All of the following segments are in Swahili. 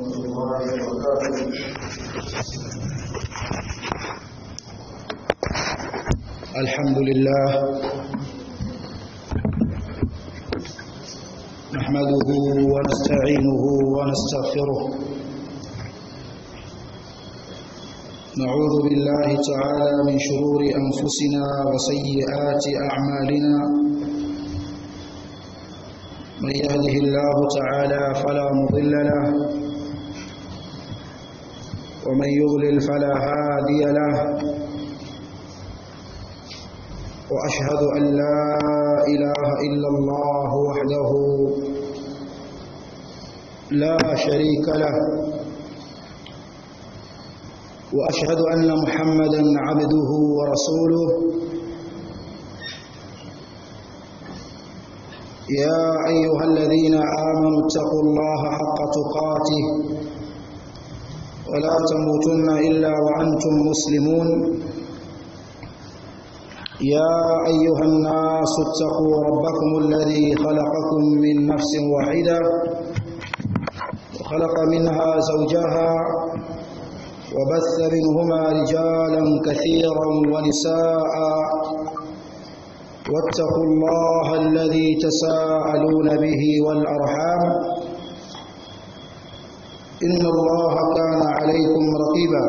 ورحمة الله وبركاته الحمد لله نحمده ونستعينه ونستغفره نعوذ بالله تعالى من شرور أنفسنا وسيئات أعمالنا من يهده الله تعالى فلا مضل له ومن يضلل فلا هادي له واشهد ان لا اله الا الله وحده لا شريك له واشهد ان محمدا عبده ورسوله يا ايها الذين امنوا اتقوا الله حق تقاته ولا تموتن الا وانتم مسلمون يا أيها الناس اتقوا ربكم الذي خلقكم من نفس واحدة وخلق منها زوجها وبث منهما رجالا كثيرا ونساء واتقوا الله الذي تساءلون به والأرحام إن الله كان عليكم رقيبا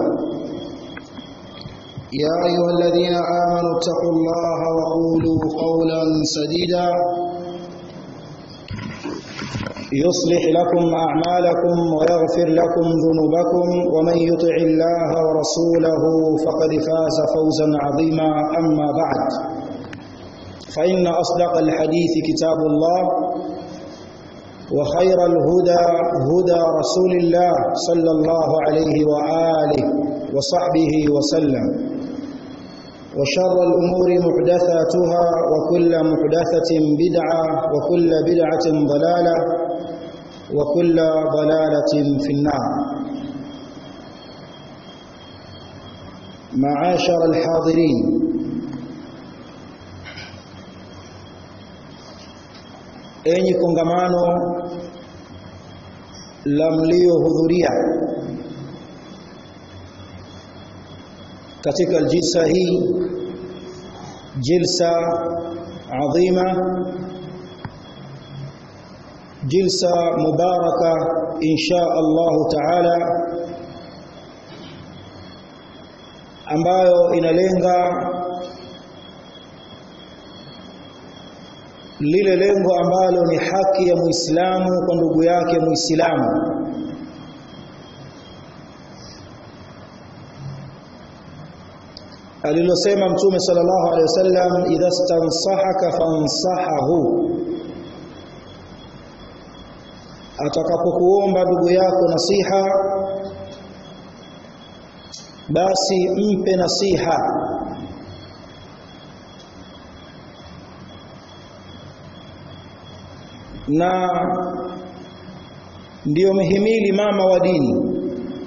يا أيها الذين آمنوا اتقوا الله وقولوا قولا سديدا يصلح لكم أعمالكم ويغفر لكم ذنوبكم ومن يطع الله ورسوله فقد فاز فوزا عظيما أما بعد فإن أصدق الحديث كتاب الله وخير الهدى هدى رسول الله صلى الله عليه وآله وصحبه وسلم وشر الأمور محدثاتها وكل محدثة بدعة وكل بدعة ضلالة وكل ضلالة في النار معاشر الحاضرين enyi kongamano la mliohudhuria katika jilsa hii jilsa adhima jilsa mubaraka insha Allah taala ambayo inalenga lile lengo ambalo ni haki ya Muislamu kwa ndugu yake Muislamu alilosema mtume sallallahu alaihi wasallam idha stansahaka fansahahu atakapokuomba ndugu yako nasiha basi mpe nasiha na ndiyo mhimili mama wa dini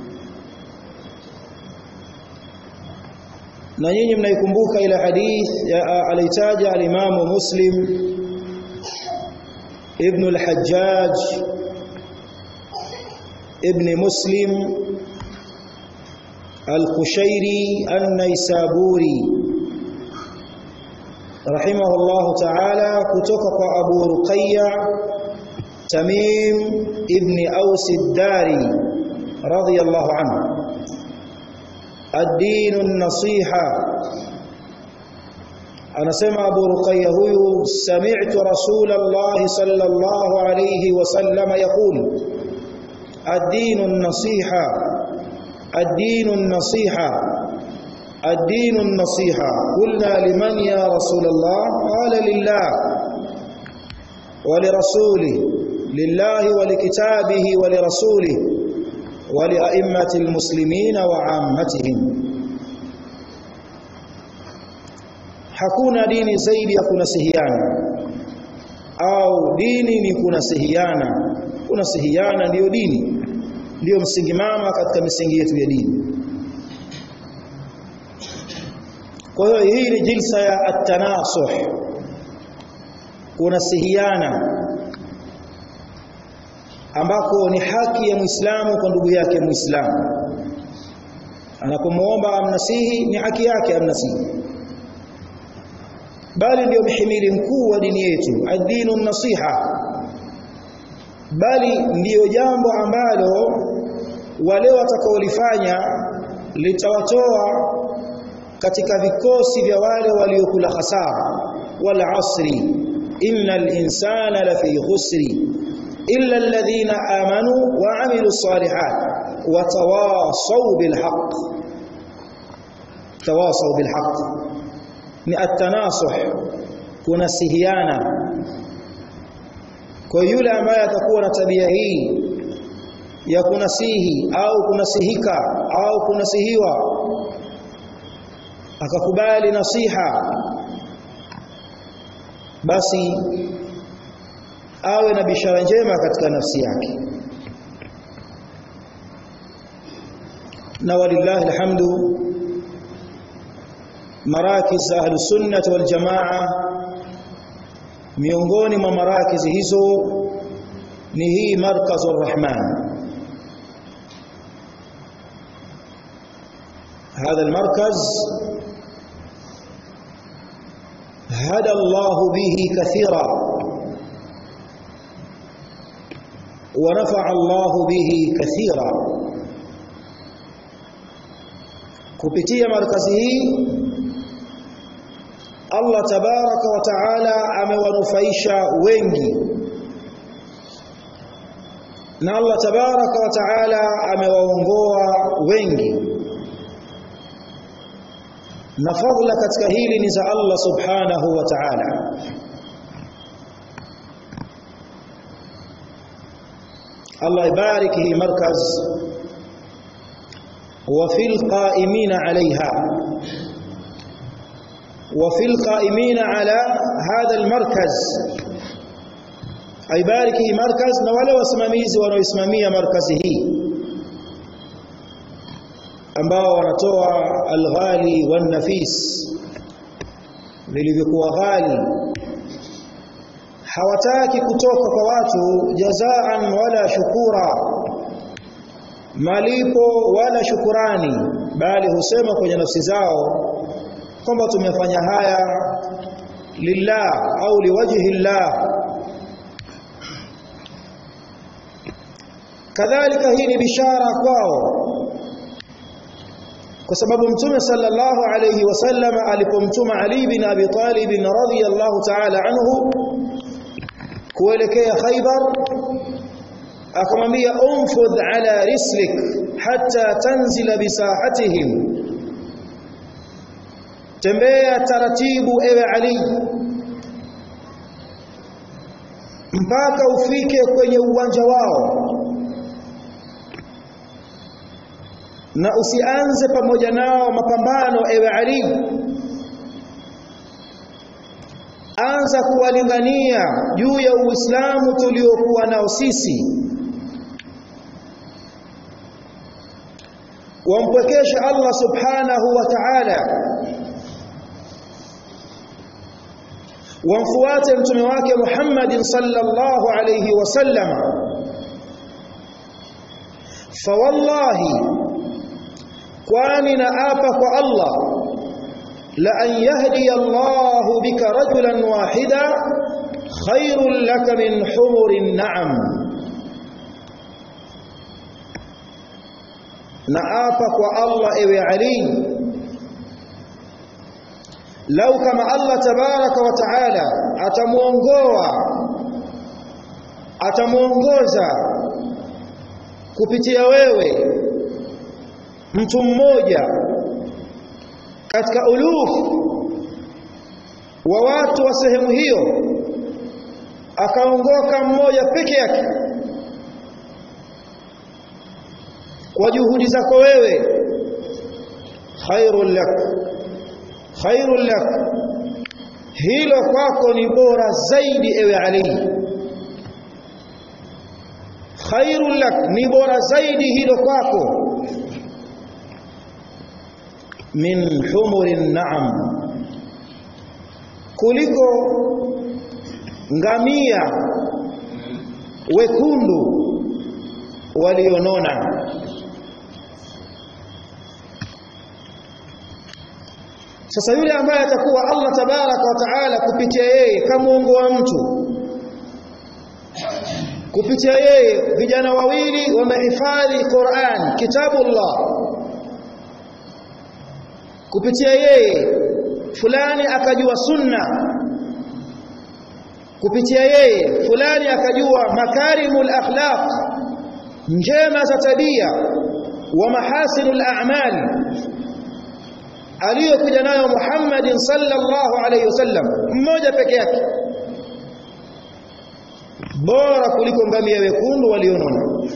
na nyinyi mnaikumbuka ile hadith alitaja alimamu Muslim ibn al-Hajjaj ibn Muslim al-Qushairi an-Naisaburi rahimahullahu ta'ala kutoka kwa Abu Ruqayya Tamim ibn Aus ad-Dari radiyallahu anhu الدين النصيحة أنا سمع أبو رقية هو سمعت رسول الله صلى الله عليه وسلم يقول الدين النصيحة الدين النصيحة الدين النصيحة قلنا لمن يا رسول الله قال لله ولرسوله لله ولكتابه ولرسوله ولأئمة المسلمين وعامتهم hakuna dini zaidi ya kunasihiana au dini ni kunasihiana kunasihiana ndiyo dini ndiyo msingi mama katika misingi yetu ya dini kwa hiyo hii ni jilsa ya at-tanasuh kunasihiana ambako ni haki ya Muislamu kwa ndugu yake Muislamu anapomwomba amnasihi ni haki yake amnasihi bali ndio mhimili mkuu wa dini yetu ad-dinu nasiha bali ndiyo jambo ambalo wale watakaolifanya litawatoa katika vikosi vya wale waliokula hasara wal asri innal insana lafi khusri illa alladhina amanu wa amilu salihat wa tawasaw bil haqq tawasaw bil haqq ni at-tanasuh kunasihiana kwa yule ambaye atakuwa na tabia hii ya kunasihi au kunasihika au kunasihiwa akakubali nasiha basi awe na bishara njema katika nafsi yake na walillahi alhamdu marakiz ahlus sunnah wal jamaa miongoni mwa marakizi hizo ni hii markazur rahman هذا المركز هدى الله به كثيرا ونفع الله به كثيرا kupitia markazi hii Allah tabaraka wa taala amewanufaisha wengi na Allah tabaraka wa taala amewaongoa wengi na fadhila katika hili ni za Allah subhanahu wa ta'ala Allah ibarik hii markaz wa fil qa'imin 'alayha wa fil qa'imin 'ala hadha al markaz aibarik hii markaz na wale wasimamizi wanaoisimamia markazi hii ambao wanatoa alghali wan nafis vilivyokuwa ghali hawataki kutoka kwa watu jazaan wala shukura malipo wala shukurani bali husema kwenye nafsi zao kwamba tumefanya haya lillah au liwajhi llah kadhalika hii ni bishara kwao kwa sababu mtume sallallahu alayhi wasallam alipomtuma Ali bin Abi Talib radhiyallahu ta'ala anhu kuelekea Khaybar akamwambia umfudh ala rislik hatta tanzila bisahatihim tembea taratibu ewe Ali mpaka ufike kwenye uwanja wao na usianze pamoja nao mapambano ewe Ali anza kuwalingania juu ya Uislamu tuliokuwa nao sisi wampwekesha Allah subhanahu wa ta'ala wamfuate mtume wake Muhammadin sallallahu alayhi wasallam fa wallahi kwani naapa kwa Allah la an yahdi Allah bika rajulan wahida khairul laka min humurin na'am naapa kwa Allah ewe Ali lau kama Allah tabaraka wa taala atamuongoa atamuongoza kupitia wewe mtu mmoja katika ulufu wa watu wa sehemu hiyo akaongoka mmoja peke yake kwa juhudi zako wewe khairul lak khairul lak hilo kwako ni bora zaidi ewe Ali khairul lak ni bora zaidi hilo kwako min humurin na'am kuliko ngamia wekundu walionona sasa yule ambaye atakuwa Allah tabaraka wa taala kupitia yeye kamuongoa mtu kupitia yeye vijana wawili wamehifadhi Qur'an kitabullah kupitia yeye fulani akajua sunna kupitia yeye fulani akajua makarimul akhlaq njema za tabia wa mahasinul a'mal aliyokuja nayo Muhammadin sallallahu alayhi wasallam mmoja peke yake bora kuliko ngamia wekundu walionona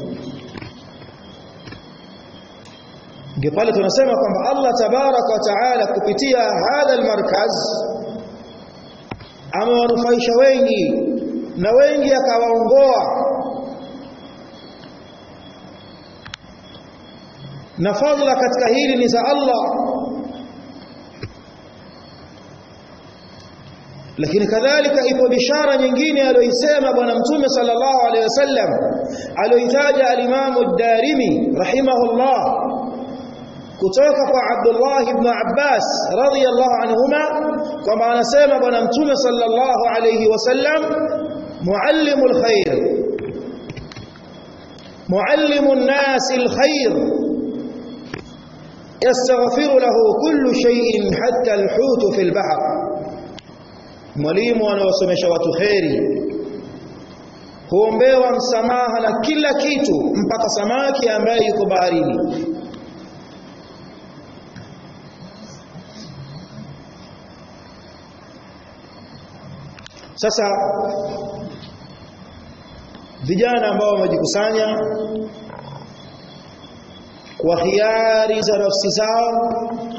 ndio pale tunasema kwamba Allah tabaraka wa taala kupitia hadha almarkaz amewanufaisha wengi na wengi akawaongoa na fadhila katika hili ni za Allah lakini kadhalika ipo bishara nyingine aliyoisema bwana mtume sallallahu alaihi wasallam aliyoitaja alimamu ad-Darimi rahimahullah kutoka kwa Abdullah ibn Abbas radhiyallahu anhuma kwamba anasema bwana mtume sallallahu alayhi wasallam muallimul khair muallimun nas alkhair yastaghfiru lahu kullu shay'in hatta alhut fi albahr mwalimu anawasomesha watu kheri huombewa msamaha na kila kitu mpaka samaki ambaye yuko baharini Sasa vijana ambao wamejikusanya kwa hiari za nafsi zao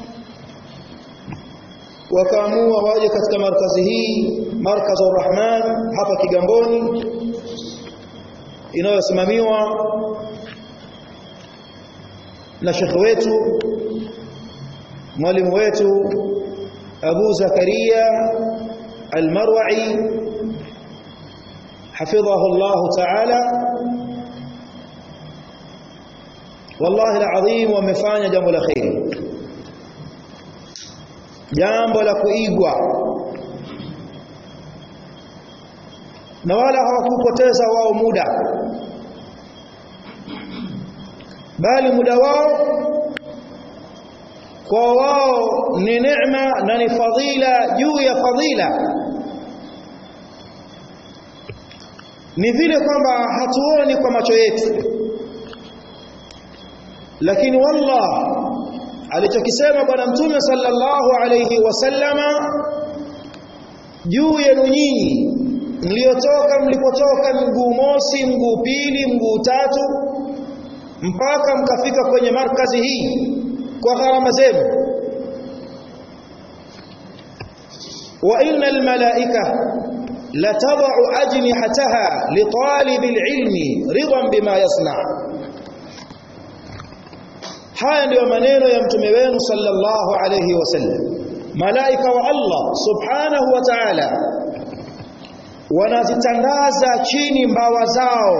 wakaamua waje katika markazi hii markazu Rahman hapa Kigamboni inayosimamiwa na shekhe wetu mwalimu wetu Abu Zakaria المروعي حفظه الله تعالى والله العظيم wamefanya jambo la khair jambo la kuigwa na wala hawakupoteza wao muda bali muda wao kwa wao ni neema na ni fadhila juu ya fadhila ni vile kwamba hatuoni kwa macho yetu lakini wallah alichokisema bwana mtume sallallahu alayhi wasallama juu yenu nyinyi mliotoka mlipotoka mguu mosi mguu pili mguu tatu mpaka mkafika kwenye markazi hii kwa gharama zenu wa innal malaika latad'u ajnihataha litalibil ilmi ridan bima yasna haya ndiyo maneno ya mtume wenu sallallahu alayhi wasallam malaika wa Allah subhanahu wa ta'ala wanazitandaza chini mbawa zao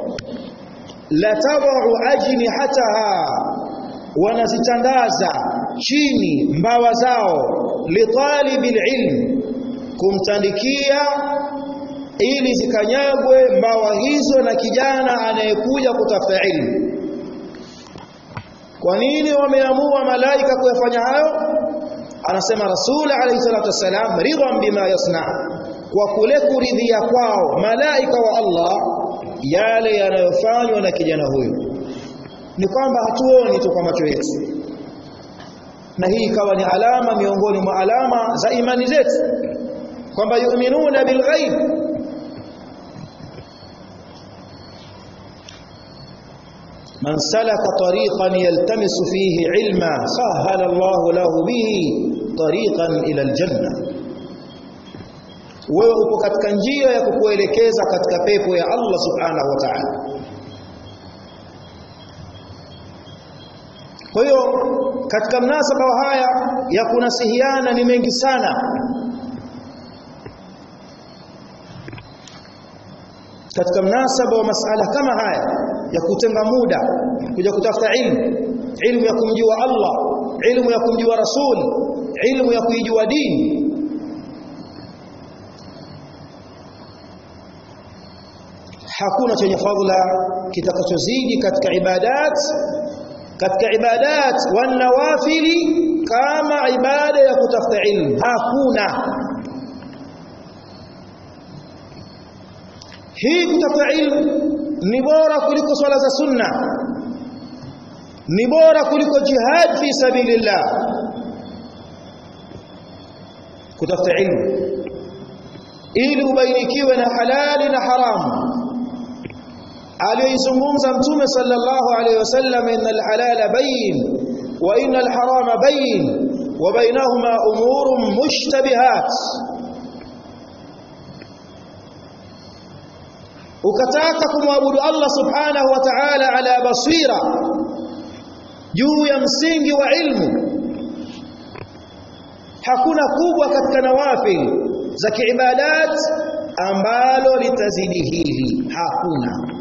latad'u ajnihataha wanazitandaza chini mbawa zao litalibil ilm kumtandikia ili zikanyagwe mbawa hizo na kijana anayekuja kutafuta ilmu kwa nini wameamua malaika kuyafanya hayo anasema rasul alayhi salatu wasalam ridwan bima yasna kwa kule kuridhia kwao malaika wa Allah yale yanayofanywa na kijana huyu ni kwamba hatuoni tu kwa macho yetu na hii ikawa ni alama miongoni mwa alama za imani zetu kwamba yu'minuna bilghaib man salaka tariqan yaltamisu fihi ilma sahala Allahu lahu bihi tariqan ila aljanna wewe uko katika njia ya kukuelekeza katika pepo ya Allah subhanahu wa ta'ala kwa hiyo katika mnasaba wa haya ya kunasihiana ni mengi sana katika mnasaba wa masala kama haya ya kutenga muda kuja kutafuta ilmu ilmu ya kumjua Allah ilmu ya kumjua Rasul ilmu ya kuijua dini hakuna chenye fadhila kitakachozidi katika ibadat katika ibadat wan nawafili kama ibada ya kutafuta ilmu hakuna hii kutafuta ilmu ni bora kuliko swala za sunna ni bora kuliko jihad fi sabilillah kutafuta ilmu ili ubainikiwe na halali na haramu aliyoizungumza mtume sallallahu alayhi wasallam innal halala bayin wa innal harama bayin wa bainahuma umurun mushtabihat ukataka kumwabudu Allah subhanahu wa ta'ala ala basira juu ya msingi wa ilmu hakuna kubwa katika nawafil za kiibadat ambalo litazidi hili hakuna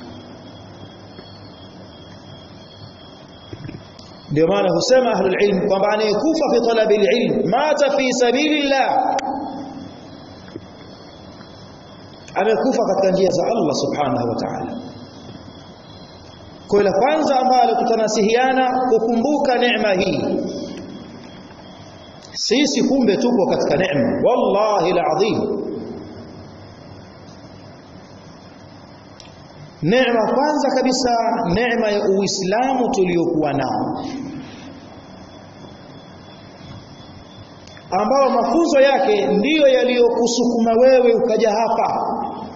ndio maana husema ahlul ilm kwamba anayekufa fi talabi ilm mata fi sabilillah amekufa katika njia za Allah subhanahu wa ta'ala kwa la kwanza ambalo tutanasihiana kukumbuka neema hii sisi kumbe tuko katika neema wallahi alazim neema kwanza kabisa neema ya uislamu tuliokuwa nao ambao mafunzo yake ndiyo yaliyokusukuma wewe ukaja hapa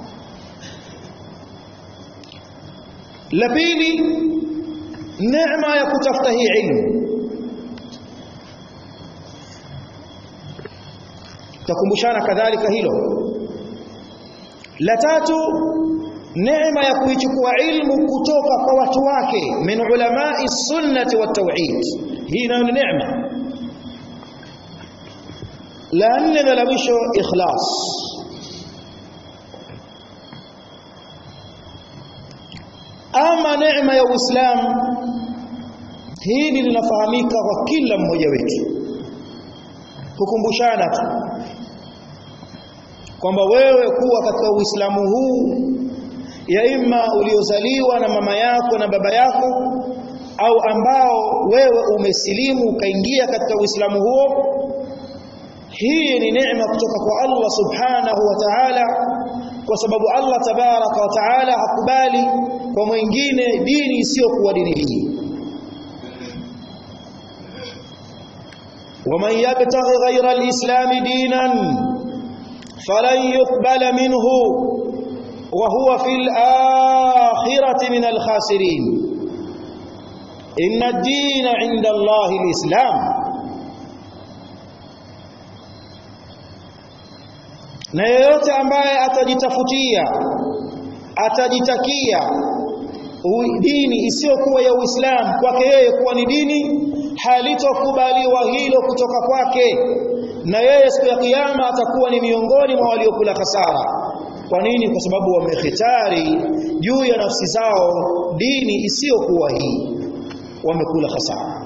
la pili neema ya kutafuta hii ilmu takumbushana kadhalika hilo la tatu neema ya kuichukua ilmu kutoka kwa watu wake min ulamai sunnati wat tauhid hii nayo ni neema la nne na la mwisho ikhlas ama neema ya uislamu hili linafahamika kwa kila mmoja wetu kukumbushana tu kwamba wewe kuwa katika uislamu huu ya imma uliozaliwa na mama yako na baba yako au ambao wewe umesilimu ukaingia katika uislamu huo hii ni neema kutoka kwa Allah subhanahu wa ta'ala kwa sababu Allah tabaraka wa ta'ala hakubali kwa mwingine dini isiyokuwa dini hii ومن يبتغي غير الإسلام دينا فلن يقبل منه وهو في الآخرة من الخاسرين إن الدين عند الله الإسلام na yeyote ambaye atajitafutia atajitakia dini isiyokuwa ya Uislamu kwake yeye kuwa ni dini halitokubaliwa hilo kutoka kwake na yeye siku ya kiyama atakuwa ni miongoni mwa waliokula hasara kwa nini kwa sababu wamehitari juu ya nafsi zao dini isiyokuwa hii wamekula hasara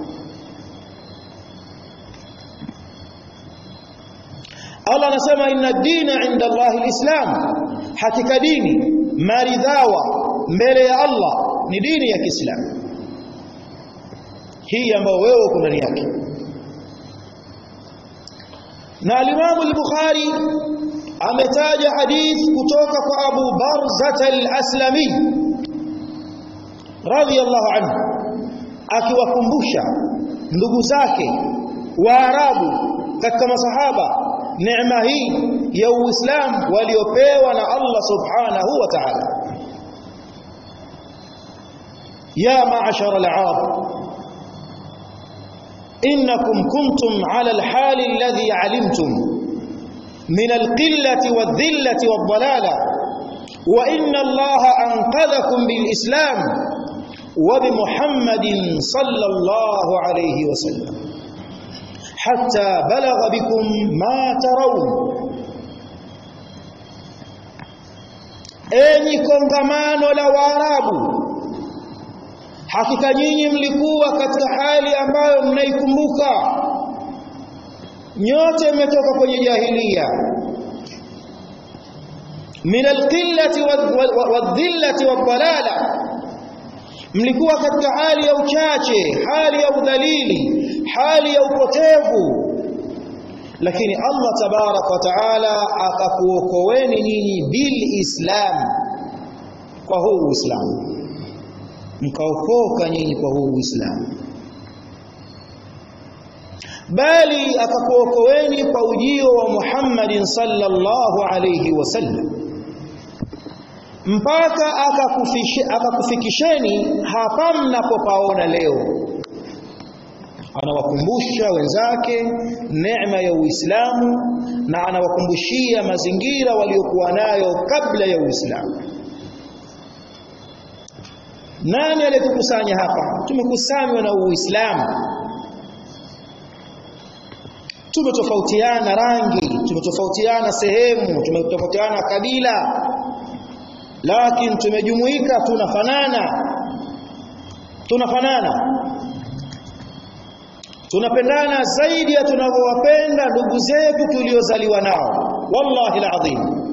Allah anasema inna dina inda Allahi alislam hakika dini maridhawa mbele ya Allah ni dini ya Kiislamu hii ambayo wewe uko ndani yake na al-Imam al-Bukhari ametaja hadith kutoka kwa Abu Barzah al-Aslami radiyallahu anhu akiwakumbusha ndugu zake Waarabu katika masahaba neema hii ya Uislamu waliopewa na Allah Subhanahu wa Ta'ala ya ma'ashara al-'arab إنكم كنتم على الحال الذي علمتم من القلة والذلة والضلالة وإن الله أنقذكم بالإسلام وبمحمد صلى الله عليه وسلم حتى بلغ بكم ما ترون enyi kongamano la Waarabu hakika nyinyi mlikuwa katika hali ambayo mnaikumbuka nyote mmetoka kwenye jahilia min alqillati wadhillati wadhalala mlikuwa katika hali ya uchache hali ya udhalili hali ya upotevu lakini Allah tabarak wa taala akakuokoeni nyinyi bil islam kwa huu uislamu mkaokoka nyinyi kwa huu uislamu bali akakuokoeni kwa ujio wa Muhammadin sallallahu alayhi wasallam mpaka akakufikisheni hapa mnapopaona leo anawakumbusha wenzake neema ya Uislamu na anawakumbushia mazingira waliokuwa nayo kabla ya Uislamu nani aliyetukusanya hapa tumekusanywa na Uislamu tumetofautiana rangi tumetofautiana sehemu tumetofautiana kabila lakini tumejumuika tunafanana tunafanana tunapendana zaidi ya tunavyowapenda ndugu zetu tuliozaliwa nao wallahi alazim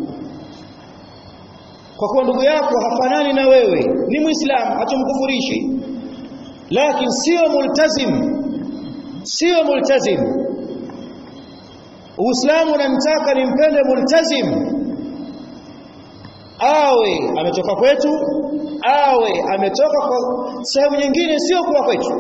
kwa kuwa ndugu yako hafanani na wewe ni muislamu hatumkufurishi lakini sio multazim sio multazim uislamu unamtaka nimpende multazim awe ametoka kwetu awe ametoka kwa sehemu nyingine sio kuwa kwetu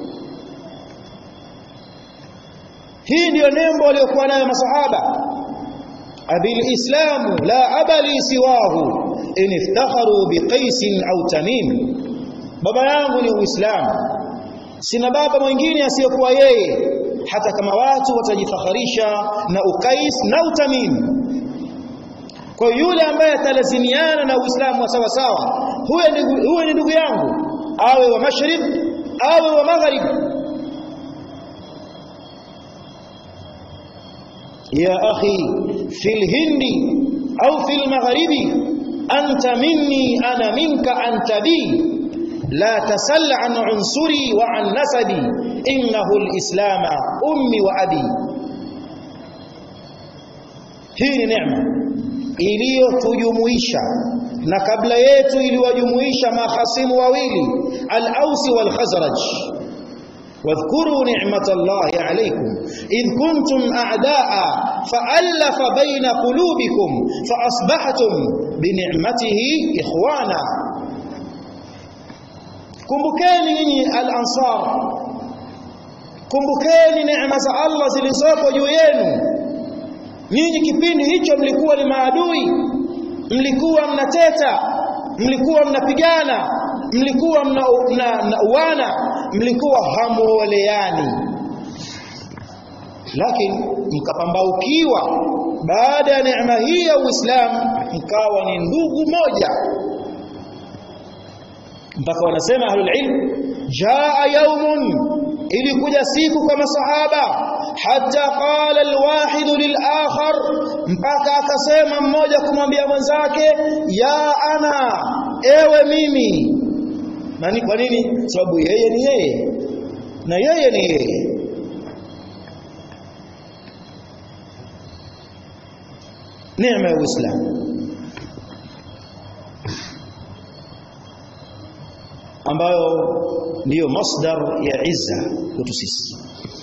hii ndiyo nembo waliokuwa nayo masahaba abil islamu la abali siwahu in iftakharu biqais au tamim baba yangu ni uislamu sina baba mwingine asiyekuwa yeye hata kama watu watajifakharisha na ukais na utamim kwa yule ambaye atalazimiana na uislamu wa sawa sawa huyo ni ndugu yangu awe wa masharib awe wa magharib يا أخي في الهند أو في المغرب أنت مني أنا منك أنت بي لا تسل عن عنصري وعن نسبي إنه الإسلام أمي وأبي hii neema iliyotujumuisha na kabla yetu iliwajumuisha mahasimu wawili al-Aus wal-Khazraj واذكروا نعمة الله عليكم إذ كنتم أعداء فألف بين قلوبكم فأصبحتم بنعمته إخوانا kumbukeni nyinyi al-ansar kumbukeni neema za Allah zilizopo juu yenu nyinyi kipindi hicho mlikuwa ni maadui mlikuwa mnateta mlikuwa mnapigana mlikuwa mnauana mlikuwa hamuoleani lakini mkapambaukiwa baada ya neema hii ya Uislamu mkawa ni ndugu moja mpaka wanasema ahlul ilm jaa yaumun ilikuja siku kwa masahaba hata qala alwahid lilakhar mpaka akasema mmoja kumwambia mwenzake ya ana ewe mimi nani kwa nini sababu yeye ni yeye na yeye ni yeye neema ya uislamu ambayo ndiyo masdar ya izza kwetu sisi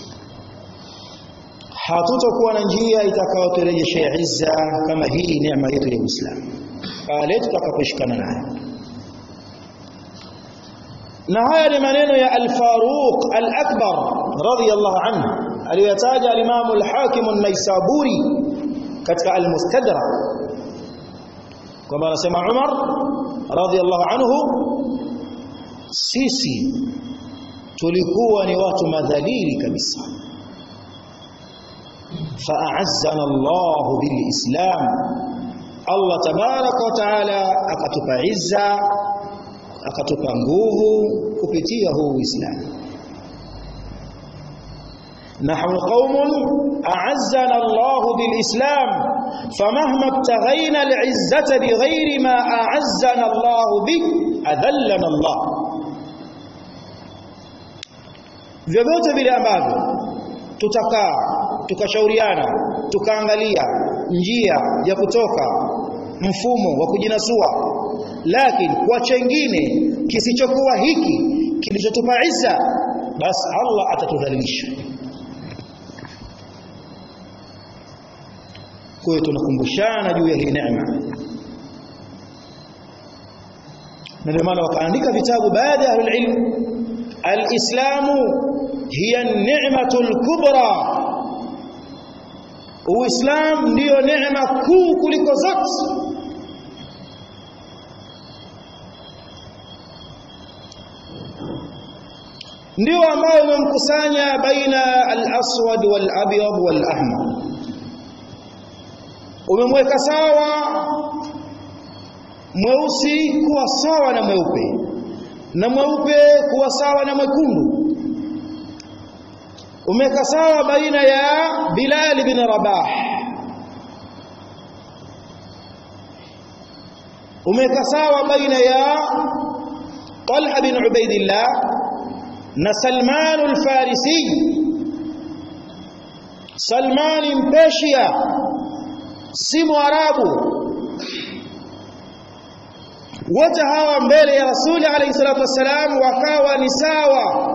hatutakuwa na njia itakayoturejeshea izza kama hii neema yetu ya Uislamu pale tutakaposhikana nayo na haya ni maneno ya al-Faruq al-Akbar radiyallahu anhu aliyotaja al-Imam al-Hakim an-Naisaburi katika al-Mustadrak kwamba anasema Umar radiyallahu anhu sisi tulikuwa ni watu madhalili kabisa fa'azzana Allah bilislam Allah tabaraka wa taala akatupa izza akatupa nguvu kupitia huu Uislamu نحن قوم أعزنا الله بالإسلام فمهما ابتغينا العزة بغير ما أعزنا الله به أذلنا الله vyovyote vile ambavyo tutakaa tukashauriana tukaangalia njia ya kutoka mfumo wa kujinasua lakini kwa chengine kisichokuwa hiki kilichotupa isa basi Allah atatudhalilisha kwa hiyo tunakumbushana juu ya hii neema na ndio maana wakaandika vitabu baada ya ilmu alislamu hiya ni'matu al-kubra uislam ndiyo neema kuu kuliko zote ndio ambayo umemkusanya baina al-aswad wal-abyad wal-ahmar umemweka sawa mweusi kuwa sawa na mweupe na mweupe kuwa sawa na mwekundu umeweka sawa baina ya Bilal bin Rabah umeweka sawa baina ya Talha bin Ubaidillah na Salman al-Farisi Salman mpeshia si mwarabu wote hawa mbele ya rasuli alayhi salatu wassalam wakawa ni sawa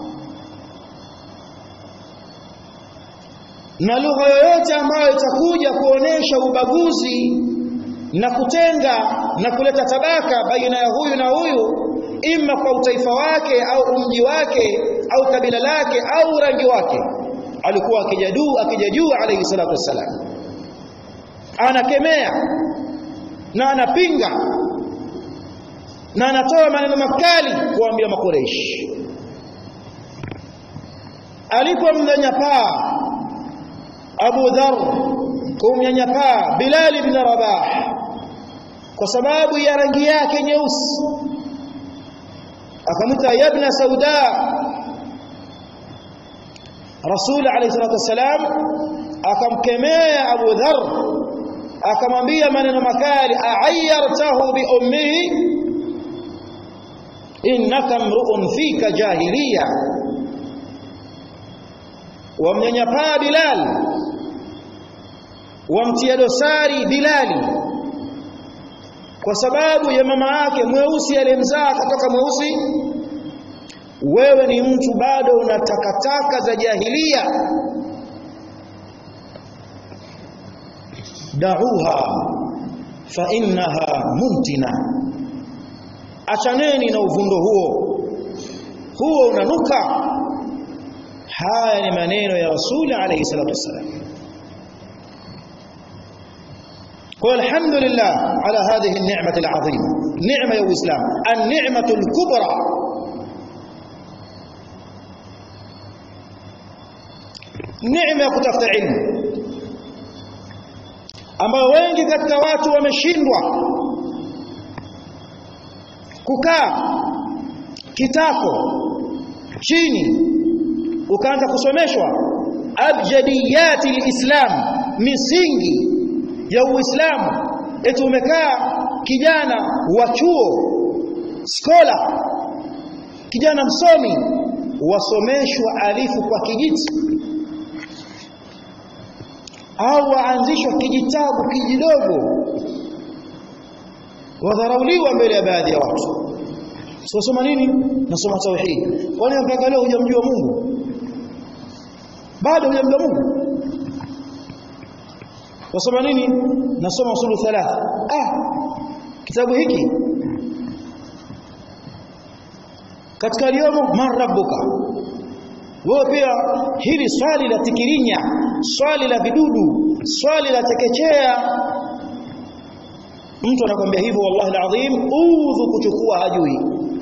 na lugha yoyote ambayo itakuja kuonesha ubaguzi na kutenga na kuleta tabaka baina ya huyu na huyu ima kwa utaifa wake au umji wake au kabila lake au rangi wake alikuwa akijaduu akijajuu alayhi salatu wassalam anakemea na anapinga na anatoa maneno makali kuambia makoreshi alipomnyanyapaa Abu Dharr kumnyanyapaa Bilal ibn Rabah kwa sababu ya rangi yake nyeusi akamwita yabna sauda Rasul alayhi salatu wasalam akamkemea Abu Dharr akamwambia maneno makali a'ayyartahu bi ummihi innaka mru'un fika jahiliya wamnyanyapaa Bilal wamtia dosari Bilali kwa sababu ya mama yake mweusi aliyemzaa kutoka mweusi wewe ni mtu bado una takataka za jahilia da'uha fa innaha muntina achaneni na uvundo huo huo unanuka haya ni maneno ya rasuli alayhi salatu wasalam kwa alhamdulillah ala hadhihi an-ni'mah al-'azima ni'ma ya uislam an-ni'mah al-kubra neema ya kutafuta ilmu ambayo wengi katika watu wameshindwa kukaa kitako chini ukaanza kusomeshwa abjadiyati alislam misingi ya uislamu eti umekaa kijana wa chuo skola kijana msomi wasomeshwa alifu kwa kijiti au waanzishwa kijitabu kijidogo wadharauliwa mbele ya baadhi ya watu soma nini nasoma tauhid kwani mpaka leo hujamjua Mungu bado hujamjua Mungu wasoma nini nasoma usulu thalatha ah kitabu hiki katika aliyomo man rabbuka wewe pia hili swali la tikirinya swali la vidudu swali la tekechea mtu anakwambia hivyo wallahi alazim udhu kuchukua hajui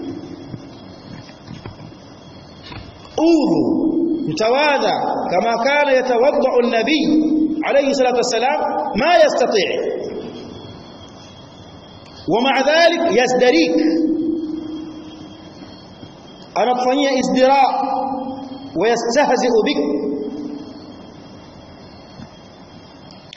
udhu mtawadha kama kana yatawadda an-nabi alayhi salatu wassalam ma yastati' ومع ذلك يزدريك anakufanyia izdira wayastahzi'u bik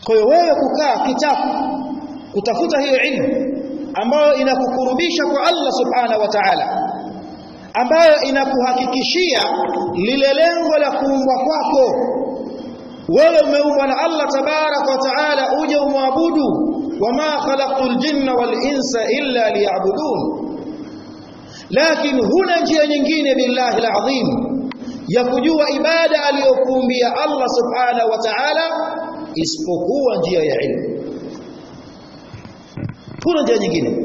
kwa hiyo wewe kukaa kitabu kutafuta hiyo ilmu ambayo inakukurubisha kwa Allah subhanahu wa ta'ala ambayo inakuhakikishia lile lengo la kuumbwa kwako wewe umeumbwa na Allah tabarak wa taala uje umwabudu wama khalaqtul jinna wal insa illa liya'budun lakini huna njia nyingine billahi alazim ya kujua ibada aliyokuumbia Allah subhanahu wa ta'ala isipokuwa njia ya ilmu huna njia nyingine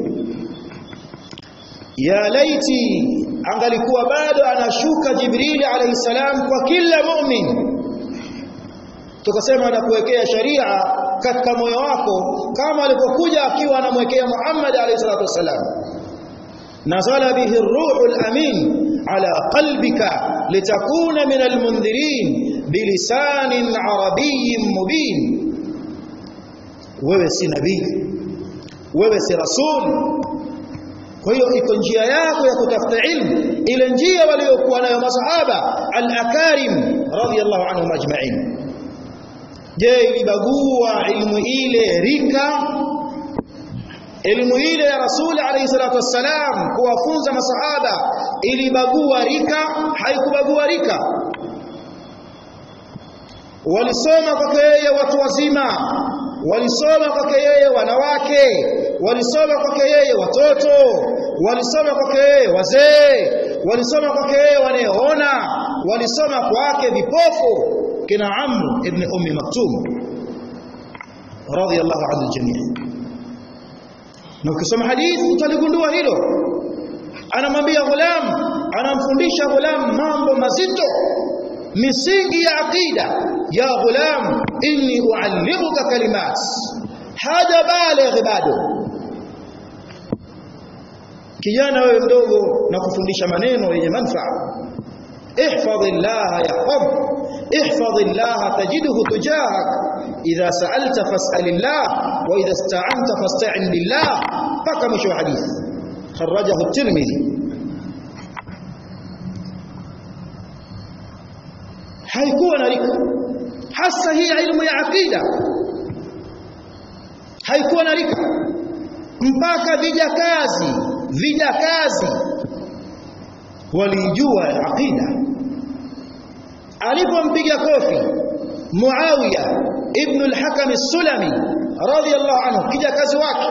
ya laiti angalikuwa bado anashuka Jibril alayhi salam kwa kila mu'min tukasema anakuwekea sharia katika moyo wako kama alipokuja akiwa anamwekea Muhammad alayhi salatu wasalam nazala bihi ar-ruhul amin ala qalbika litakuna min al-mundhirin bilisanin arabiyyin mubin wewe si nabii wewe si rasul kwa hiyo iko njia yako ya kutafuta ilmu ile njia waliokuwa nayo masahaba al-akarim radiyallahu anhum ajma'in je ilibagua ilmu ile rika elimu ile ya rasuli alayhi salatu wassalam kuwafunza masahaba ilibagua rika haikubagua rika walisoma kwake yeye watu wazima walisoma kwake yeye wanawake walisoma kwake yeye watoto walisoma kwake yeye wazee walisoma kwake yeye wanaoona walisoma kwake vipofu kina Amr ibn Ummi Maktum radiyallahu anhu jamii na ukisoma hadithi utaligundua hilo anamwambia ghulam anamfundisha ghulam mambo mazito misingi ya aqida ya ghulam inni uallimuka kalimat haja baligh bado kijana wewe mdogo na kufundisha maneno yenye manufaa احفظ الله يحفظك احفظ الله تجده تجاهك إذا سألت فاسأل الله وإذا استعنت فاستعن بالله بقى مشو حديث خرجه الترمذي haikuwa na rika hasa hii ilmu ya aqida haikuwa na rika mpaka vijakazi vijakazi walijua aqida alipompiga kofi Muawiya ibn al-Hakam as-Sulami radiyallahu anhu kijakazi wake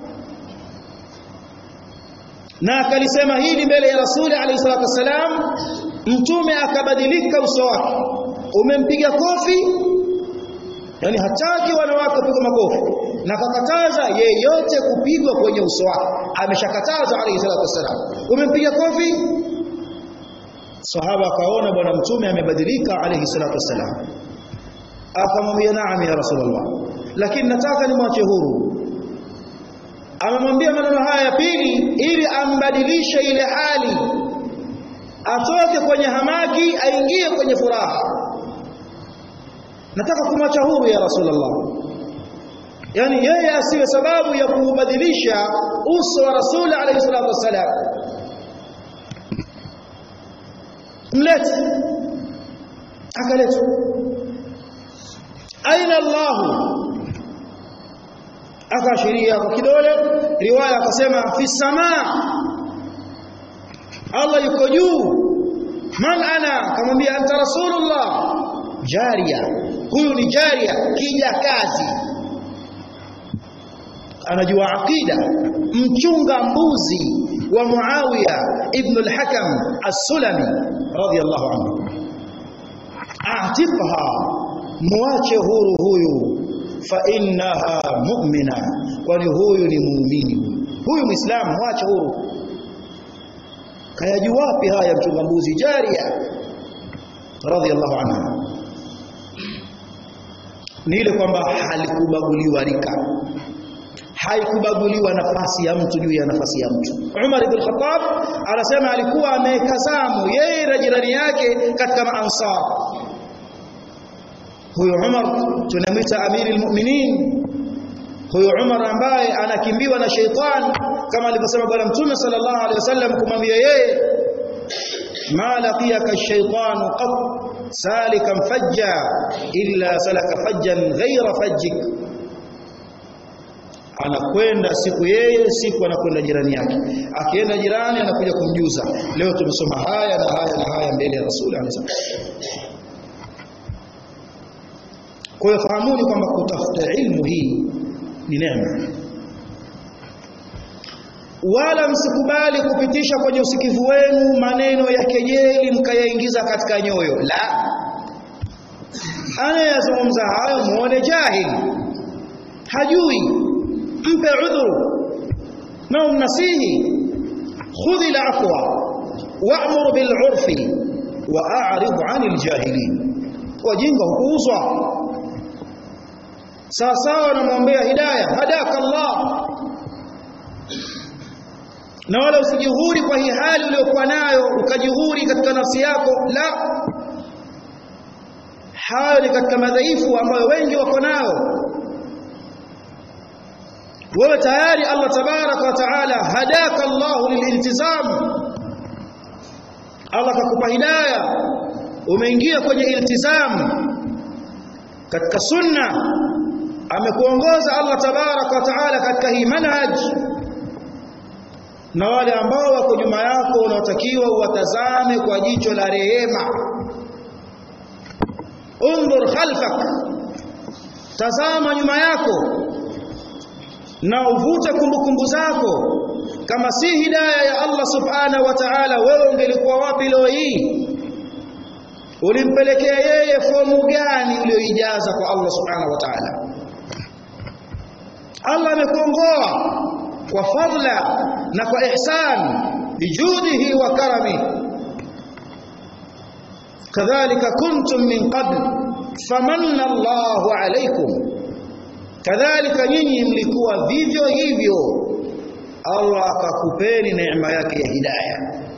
na akalisema hili mbele ya Rasuli alayhi salatu wasalam mtume akabadilika uso wake umempiga kofi yani hataki wanawake kupigwa makofi na kakataza yeyote kupigwa kwenye uso wake ameshakataza alayhi salatu wasalam umempiga kofi sahaba akaona bwana mtume amebadilika alayhi salatu wasalam akamwambia naam ya rasulullah lakini nataka nimwache huru amemwambia maneno haya ya pili ili ambadilishe ile hali atoke kwenye hamaki aingie kwenye furaha nataka kumwacha huru ya rasulullah yani yeye asiwe sababu ya kubadilisha uso wa rasuli alayhi salatu wasalam mlete akaletwa aina Allah akaashiria kwa kidole riwaya akasema fi samaa Allah yuko juu man ana akamwambia anta rasulullah jaria huyu ni jaria kija kazi anajua aqida mchunga mbuzi wa Muawiya ibn al-Hakam as-Sulami radiyallahu anhu atiqha muache huru huyu fa innaha mu'mina kwani huyu ni muumini huyu muislamu muache huru kayajua wapi haya mchunga mbuzi jaria radiyallahu anha ni ile kwamba halikubaguliwa rika haikubaguliwa nafasi ya mtu juu ya nafasi ya mtu. Umar ibn Khattab anasema alikuwa amekazamu yeye na jirani yake katika maansar. Huyo Umar tunamwita amirul mu'minin. Huyo Umar ambaye anakimbiwa na sheitan kama alivyosema bwana Mtume sallallahu alaihi wasallam kumwambia yeye ma laqiyaka ash-shaytan qat salikan fajja illa salaka fajjan ghayra fajjik anakwenda siku yeye siku anakwenda jirani yake akienda jirani anakuja kumjuza leo tumesoma haya na haya na haya mbele ya rasuli alayhi kwa hiyo fahamuni kwamba kutafuta ilmu hii ni neema wala msikubali kupitisha kwenye usikivu wenu maneno ya kejeli mkayaingiza katika nyoyo la anayezungumza hayo muone jahili hajui mpe udhuru na umnasihi khudhi al-afwa wa'mur bil 'urfi wa a'rid 'anil jahilin wajinga hukuuzwa sawa sawa namwombea hidayah hadaka Allah na wala usijihuri kwa hii hali uliyokuwa nayo ukajihuri katika nafsi yako la hayo ni katika madhaifu ambayo wengi wako nayo wewe tayari Allah tabaraka wa taala hadaka Allah lililtizam Allah kakupa hidayah umeingia kwenye iltizam katika sunna amekuongoza Allah tabaraka wa taala katika hii manhaj na wale ambao wako nyuma yako unaotakiwa uwatazame kwa jicho la rehema undhur khalfak tazama nyuma yako na uvute kumbukumbu zako kama si hidayah ya Allah subhanahu wa ta'ala wewe ungelikuwa wapi leo hii ulimpelekea yeye fomu gani uliyoijaza kwa Allah subhanahu wa ta'ala Allah amekuongoa kwa fadla na kwa ihsan bijudihi wa karami kadhalika kuntum min qabl famanna Allahu alaykum kadhalika nyinyi mlikuwa vivyo hivyo Allah akakupeni neema yake ya hidayah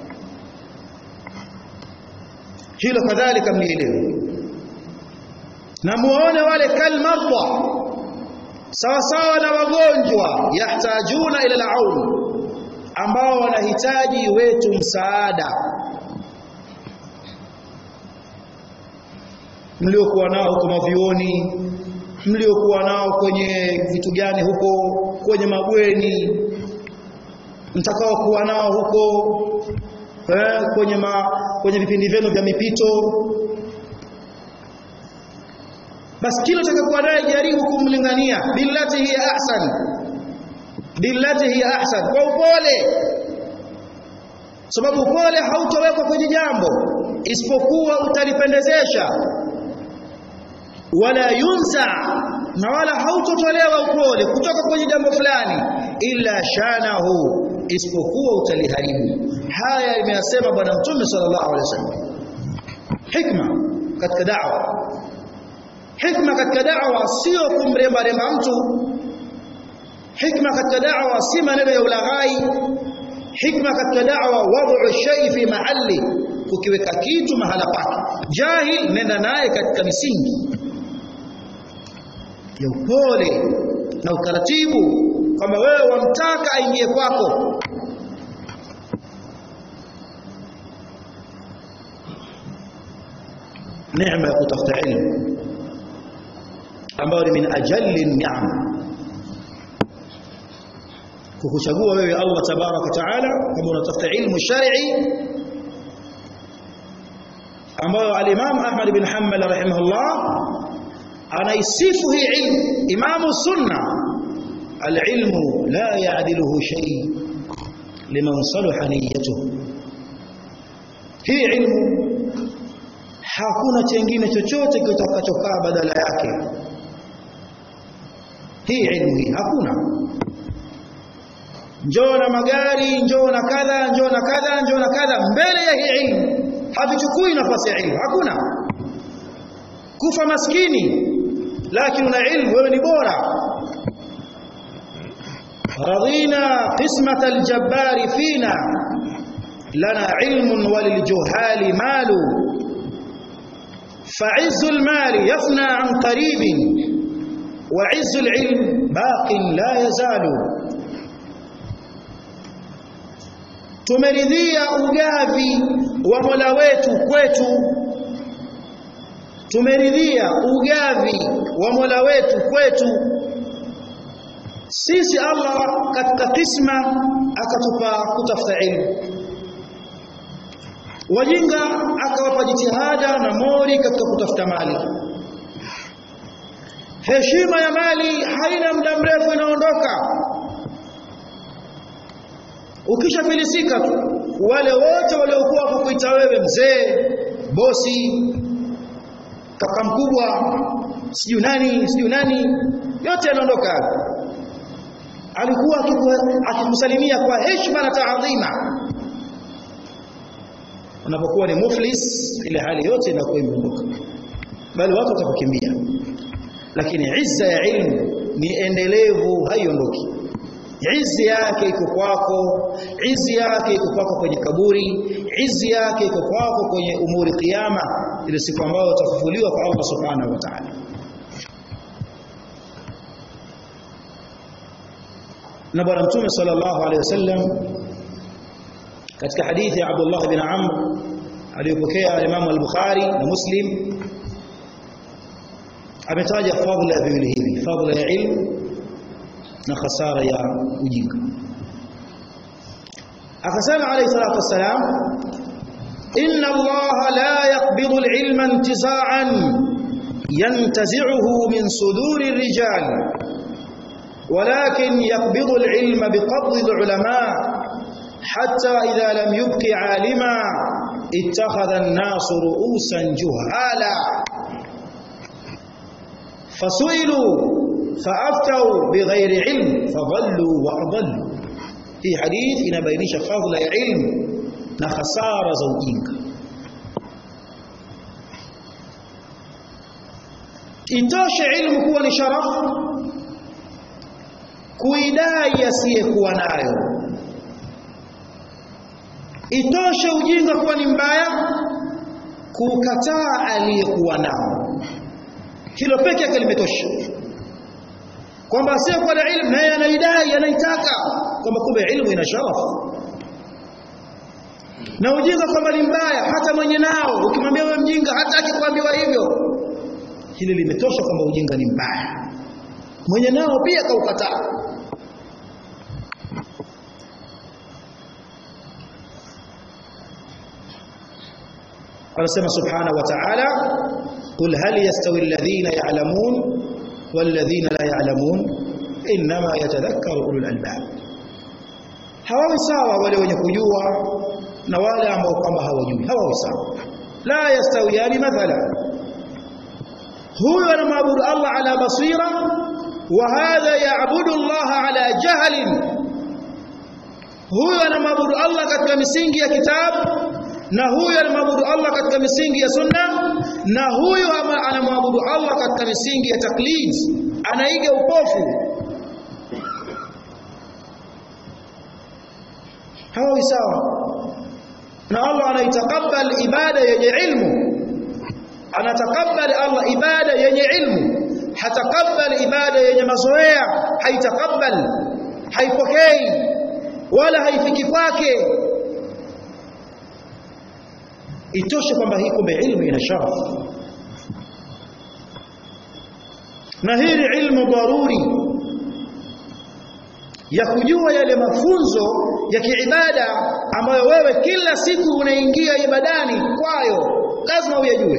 hilo kadhalika mlielewe na muone wale kalmarda sawa sawa na wagonjwa yahtajuna ila al-aun ambao wanahitaji wetu msaada mliokuwa nao huko mavioni mliokuwa nao kwenye vitu gani huko kwenye mabweni mtakao kuwa nao huko eh, kwenye ma, kwenye vipindi vyenu vya mipito basi kila utakayokuwa naye jaribu kumlingania billati hiya ahsan billati hiya ahsan kwa upole sababu upole hautowekwa kwenye jambo isipokuwa utalipendezesha wala yunsa na wala hautotolewa upole kutoka kwenye jambo fulani illa shanahu isipokuwa utaliharibu haya imeyasema bwana mtume sallallahu alaihi wasallam hikma katika da'wa hikma katika da'wa sio kumremba remba mtu hikma katika da'wa si maneno ya ulaghai hikma katika da'wa wad'u shay fi mahalli kukiweka kitu mahala pake jahil nenda naye katika misingi ya upole na utaratibu kwamba wewe wamtaka aingie kwako neema ya kutafuta ilmu ambayo ni min ajalli ni'am kukuchagua wewe Allah tabaraka taala kama unatafuta ilmu shar'i ambayo al-Imam Ahmad bin Hanbal rahimahullah anaisifu hii ilmu imamu sunna al-ilmu la ya'diluhu shay liman salaha niyyatuhu hii ilmu hakuna chengine chochote kitakachokaa badala yake hii ilmu hii hakuna njoo na magari njoo na kadha njoo na kadha njoo na kadha mbele ya hii ilmu havichukui nafasi ya ilmu hakuna kufa maskini lakini una ilmu wewe ni bora radina qismat aljabbar fina lana ilmun waliljuhali malu فعز المال يفنى عن قريب وعز العلم باق لا يزال tumeridhia ugavi wa Mola wetu kwetu tumeridhia ugavi wa Mola wetu kwetu sisi Allah katika kisma akatupa kutafuta ilmu wajinga akawapa jitihada na mori katika kutafuta mali heshima ya mali haina muda mrefu inaondoka ukishafilisika tu wale wote waliokuwa kukuita wewe mzee bosi kaka mkubwa sijui nani sijui nani yote yanaondoka alikuwa akikusalimia kwa heshima na taadhima unapokuwa ni muflis ile hali yote inakuwa imeondoka bali watu watakukimbia lakini izza ya ilmu ni endelevu haiondoki izi yake iko kwako izi yake iko kwako kwenye kaburi izi yake iko kwako kwenye umuri kiyama ile siku ambayo utafufuliwa kwa Allah subhanahu wa ta'ala na bwana mtume sallallahu alaihi wasallam katika hadithi ya Abdullah bin Amr aliyopokea Imam al-Bukhari na Muslim ametaja fadhila ya viwili hivi fadhila ya ilmu na khasara ya ujinga akasema alayhi salatu wassalam inna allaha la yaqbidu al-ilma intiza'an yantazi'uhu min suduri ar-rijal ولكن يقبض العلم بقبض العلماء حتى إذا لم يبق عالما اتخذ الناس رؤوسا جهالا فسئلوا فافتوا بغير علم فضلوا واضلوا في حديث inabainisha fadhila ya ilmu na hasara za ujinga itoshe ilmu kuwa ni sharafu kuidai asiyekuwa nayo itoshe ujinga kuwa ni mbaya kukataa aliyekuwa nao hilo peke yake limetosha kwamba asiyekuwa na ilmu naye anaidai anaitaka kwamba kumbe ilmu ina sharafu na ujinga kwamba ni mbaya hata mwenye nao ukimwambia wewe mjinga hata akikwambiwa hivyo hili limetosha kwamba ujinga ni mbaya mwenye nao pia kaukataa anasema subhanahu wa ta'ala qul hal yastawi alladhina ya'lamun walladhina la ya'lamun inma yatadhakkaru ulul albab hawawi sawa wale wenye kujua na wale ambao kwamba hawajui hawawi sawa la yastawiyani mathala huyu anamwabudu Allah ala basira wa hadha ya'budu Allah ala jahlin huyu anamwabudu Allah katika misingi ya kitabu na huyu anamwabudu Allah katika misingi ya sunna na huyu anamwabudu Allah katika misingi ya taklid anaiga upofu hawa sawa na Allah anaitakabal ibada yenye ilmu anatakabal Allah ibada yenye ilmu hatakabal ibada yenye mazoea haitakabal haipokei wala haifiki kwake itoshe kwamba hii kumbe ilmu ina sharafu na hii ni ilmu daruri ya kujua yale mafunzo ya kiibada ambayo wewe kila siku unaingia ibadani kwayo lazima uyajue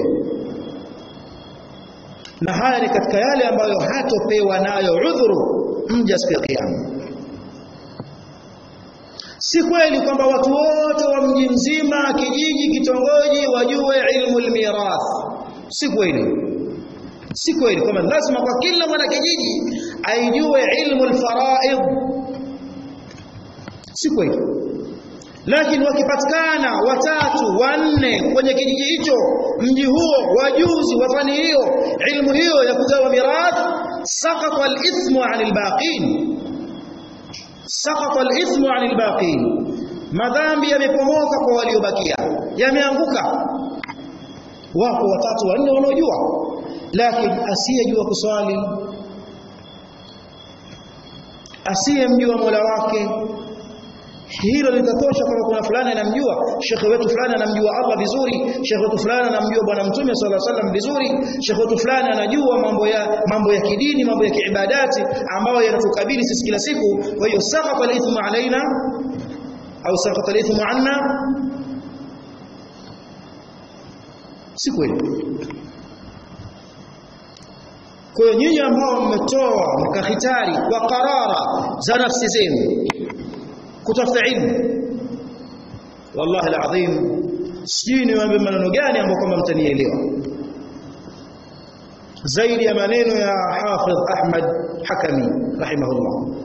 na haya ni katika yale ambayo hatopewa nayo udhuru mja siku ya kiyama si kweli kwamba watu wote wa mji mzima kijiji kitongoji wajue ilmu almirath si kweli si kweli kwamba lazima kwa kila mwana kijiji aijue ilmu alfaraid si kweli lakini wakipatikana watatu wanne kwenye kijiji hicho mji huo wajuzi wa fani hiyo ilmu hiyo ya kugawa mirath saqata alithmu anil baqin saqata alithmu anil baqin madhambi yamepomoka kwa waliobakia yameanguka wako watatu wanne wanaojua lakini asiyejua kuswali asiyemjua Mola wake hilo litatosha kwamba kuna fulani anamjua shekhe wetu fulani anamjua Allah vizuri shekhe wetu fulani anamjua bwana mtume sallallahu alaihi wasallam vizuri shekhe wetu fulani anajua mambo ya mambo ya kidini mambo ya kiibadati ambayo yanatukabili sisi kila siku kwa hiyo saqata al-ithmu alaina au saqata al-ithmu anna si kweli kwa hiyo nyinyi ambao mmetoa mkahitari kwa karara za nafsi zenu kutafuta ilmu wallahi alazim sijui niwaambie maneno gani ambayo kwamba mtanielewa zaidi ya maneno ya Hafidh Ahmad Hakami rahimahullah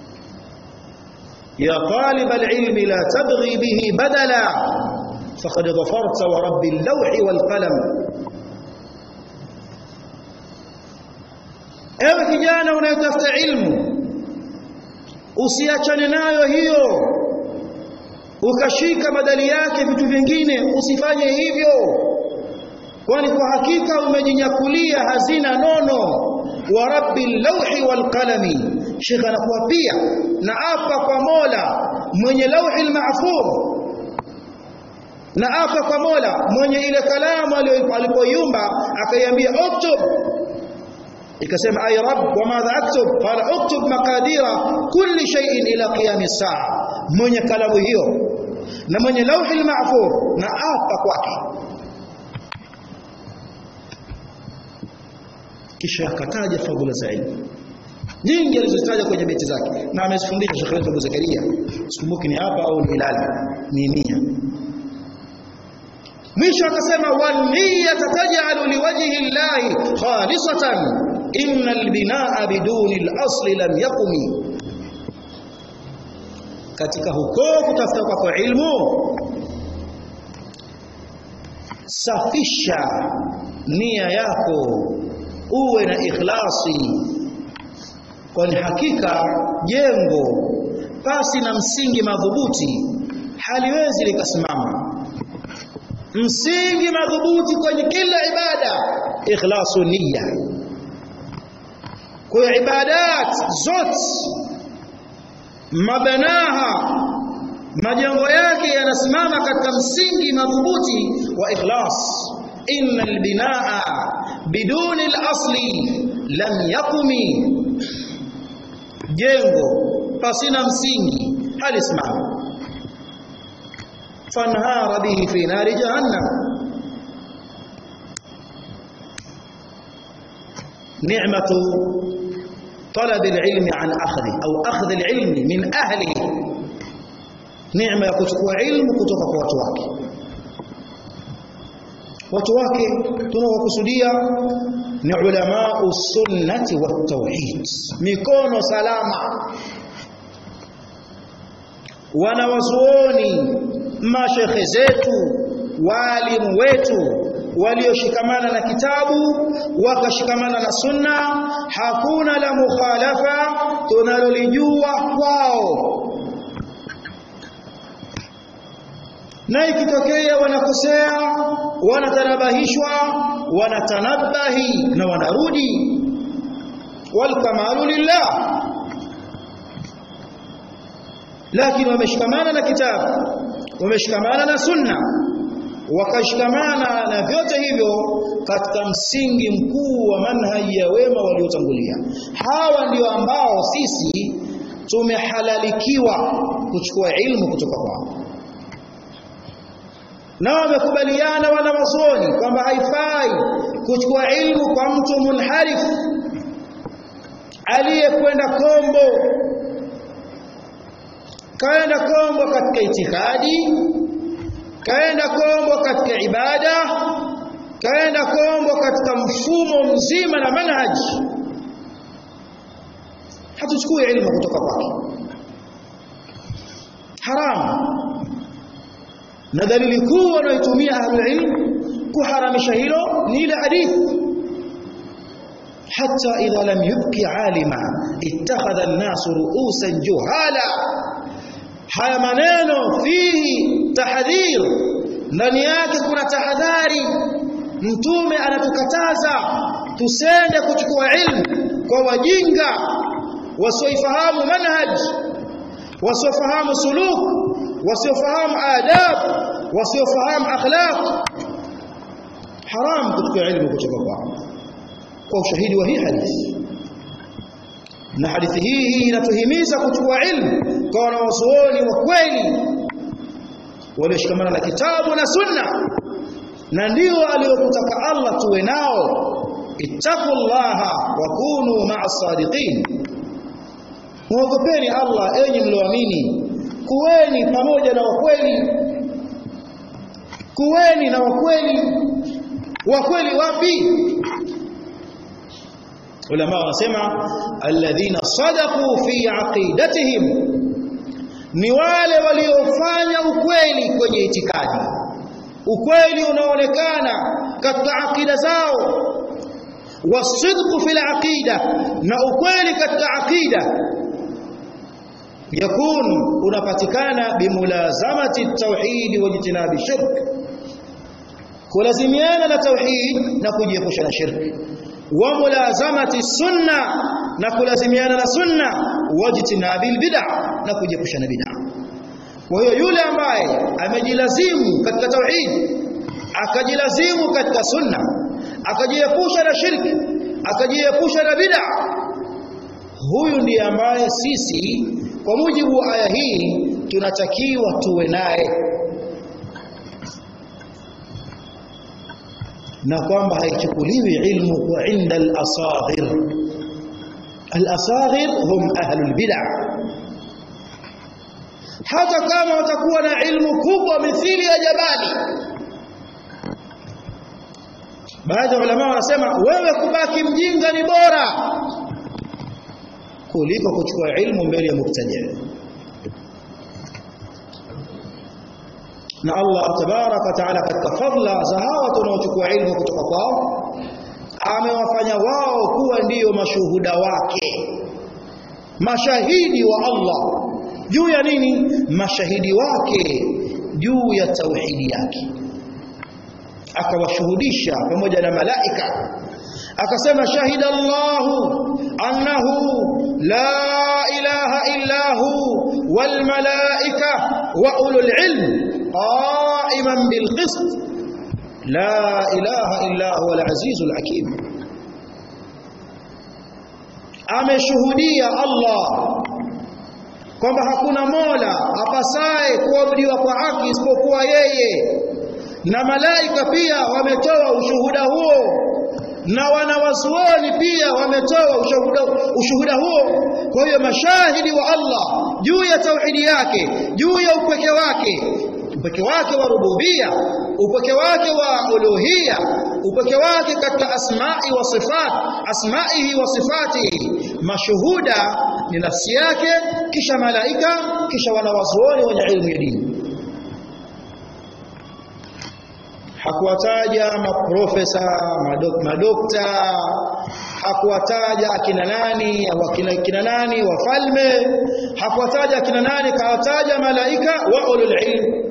يا طالب العلم لا تبغي به بدلا فقد ظفرت ورب اللوح والقلم ewe kijana unayetafuta ilmu usiachane nayo hiyo ukashika badali yake vitu vingine usifanye hivyo kwani kwa hakika umejinyakulia hazina nono wa rabbil lawhi wal qalami shekha anakuwa pia na apa kwa Mola mwenye lauhi mahfuz na apa kwa Mola mwenye ile kalamu alipoiumba akaiambia uktub ikasema ay rabb wa madha aktub qala uktub maqadira kulli shay'in ila qiyam as-saa mwenye kalamu hiyo na mwenye lauhi mahfuz na apa kwake kisha akataja fadhila za ilmu nyingi alizozitaja kwenye beti zake na amezifundisha Sheikh Abu Zakaria sikumbuki ni hapa au ni Hilali ni nia mwisho akasema wal niyyata taj'alu liwajhi llahi khalisatan innal binaa biduni al-asli lam yakumi katika huko kutafuta kwako ilmu safisha nia yako uwe na ikhlasi kwani hakika jengo pasi na msingi madhubuti haliwezi likasimama msingi madhubuti kwenye kila ibada ikhlasu niyya kwa ibadat zote mabanaha majengo yake yanasimama katika msingi madhubuti wa ikhlas innal binaa biduni al-asli lam yakumi jengo pasina msingi halisimama fanhara bihi fi nari jahannam ni'matu طلب العلم عن أخذه أو أخذ العلم من أهله نعمة يكتكوا علم كتوka kwa watu wake watu wake tunawakusudia ni ulama usunnati wa tauhid mikono salama wanawazuoni mashekhe zetu walimu wetu walioshikamana na kitabu wakashikamana na sunna hakuna la mukhalafa tunalolijua kwao na ikitokea wanakosea wanatanabahishwa wanatanabahi na wanarudi walkamalu lillah lakini wameshikamana na kitabu wameshikamana na sunna wakashikamana na vyote hivyo katika msingi mkuu wa manhaji ya wema waliotangulia hawa ndio ambao sisi tumehalalikiwa kuchukua ilmu kutoka kwao na wamekubaliana wanawazuoni kwamba haifai kuchukua ilmu kwa mtu munharif aliyekwenda kombo kaenda kombo katika itikadi kaenda kombo katika ibada kaenda kombo katika mfumo mzima na manhaji hatuchukui ilmu kutoka kwake haramu na dalili kuu wanayotumia ahlul ilm kuharamisha hilo ni ile hadithi حتى إذا لم يبق عالما اتخذ الناس رؤوسا جهالا haya maneno fihi tahdhir ndani yake kuna tahadhari mtume anatukataza tusende kuchukua ilmu kwa wajinga wasioifahamu manhaj wasiofahamu suluk wasiofahamu adab wasiofahamu akhlaq haram kuchukua ilmu kutoka kwao kwa ushahidi wa hii hadithi na hadithi hii hii inatuhimiza kuchukua ilmu kwa wanawazuoni wa kweli walioshikamana na kitabu na sunna na ndio aliyokutaka Allah tuwe nao ittaqullaha wa kunu ma'as sadiqin muogopeni Allah enyi mlioamini kuweni pamoja na wakweli kuweni na wakweli wakweli wapi ulama wanasema alladhina sadaqu fi aqidatihim ni wale waliofanya ukweli kwenye itikadi ukweli unaonekana katika akida zao wasidqu fil aqida na ukweli katika akida yakun unapatikana bimulazamati tauhid wa jitinabi shirk kulazimiana na tauhid na kujiepusha na shirki wa mulazamati sunna na kulazimiana na sunna wajtinabil bid'a na kujiepusha na bid'a kwa hiyo yule ambaye amejilazimu katika tauhid akajilazimu katika sunna akajiepusha na shirki akajiepusha na bid'a huyu ndiye ambaye sisi kwa mujibu wa aya hii tunatakiwa tuwe naye na kwamba haichukuliwi ilmu kwa inda al-asaghir al-asaghir hum ahlul bid'ah hata kama utakuwa na ilmu kubwa mithili ya jabali baadhi ya ulama wanasema wewe kubaki mjinga ni bora kuliko kuchukua ilmu mbele ya mubtadi na Allah tabaraka wa taala katika fadla za hawa tunaochukua ilmu kutoka kwao amewafanya wao kuwa ndiyo mashuhuda wake mashahidi wa Allah juu ya nini mashahidi wake juu ya tauhidi yake akawashuhudisha pamoja na malaika akasema shahida Allahu annahu la ilaha illa hu wal malaika wa ulul ilm qa'iman bil qist la ilaha illa huwa al azizul hakim ameshuhudia Allah kwamba hakuna mola apasaye kuabudiwa kwa haki isipokuwa yeye na malaika pia wametoa ushuhuda huo na wanawazuoni pia wametoa ushuhuda, ushuhuda huo kwa hiyo mashahidi wa Allah juu ya tauhidi yake juu ya upweke wake upweke wake wa rububia upweke wake wa uluhia upweke wake katika asma'i wa sifat asma'ihi wa sifatihi mashuhuda ni nafsi yake kisha malaika kisha wanawazuoni wenye ilmu ya dini hakuwataja maprofesa madok, madokta hakuwataja akina nani au akina kina nani wafalme hakuwataja akina nani kawataja malaika wa ulul ilm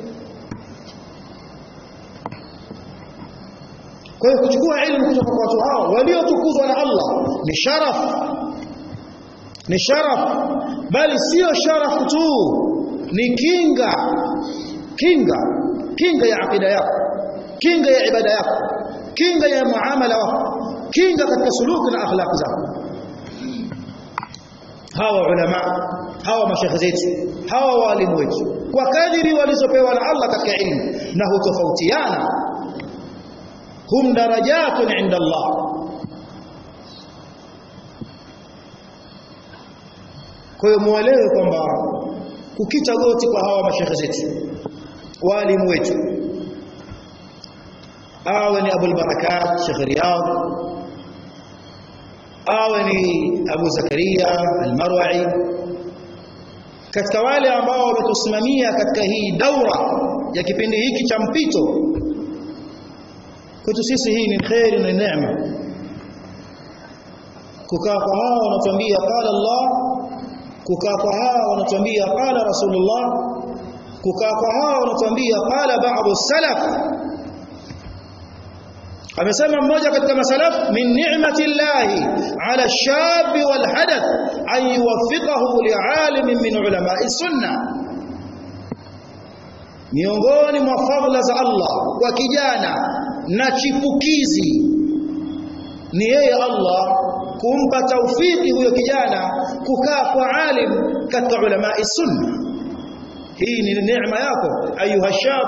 kwa hiyo kuchukua ilmu kutoka kwa watu hao waliotukuzwa na Allah ni sharaf ni sharaf bali sio sharaf tu ni kinga kinga kinga ya akida yako kinga ya ibada yako kinga ya muamala wako kinga katika suluki na akhlaq zako hawa ulama hawa mashekhe zetu hawa walimu wetu kwa kadiri walizopewa na Allah katika ilmu na hutofautiana hum darajatun inda Allah kwa hiyo muelewe kwamba kukita goti kwa hawa mashekhe zetu walimu wetu awe ni Abu al-Barakat Sheikh Riyad awe ni Abu Zakaria al-Marwa'i katika wale ambao wametusimamia katika hii daura ya kipindi hiki cha mpito kwetu sisi hii ni khairi na neema kukaa kwa hawa wanatuambia qala Allah kukaa kwa hawa wanatuambia qala Rasulullah kukaa kwa hawa wanatuambia qala ba'd salaf amesema mmoja katika masalaf min ni'mati llahi ala shabi wal hadath an yuwaffiqahu li'alimin min ulama'i sunna miongoni mwa fadhila za Allah kwa kijana na chipukizi ni yeye Allah kumpa taufiki huyo kijana kukaa kwa alim katika ulama sunna hii ni neema yako ayuha shab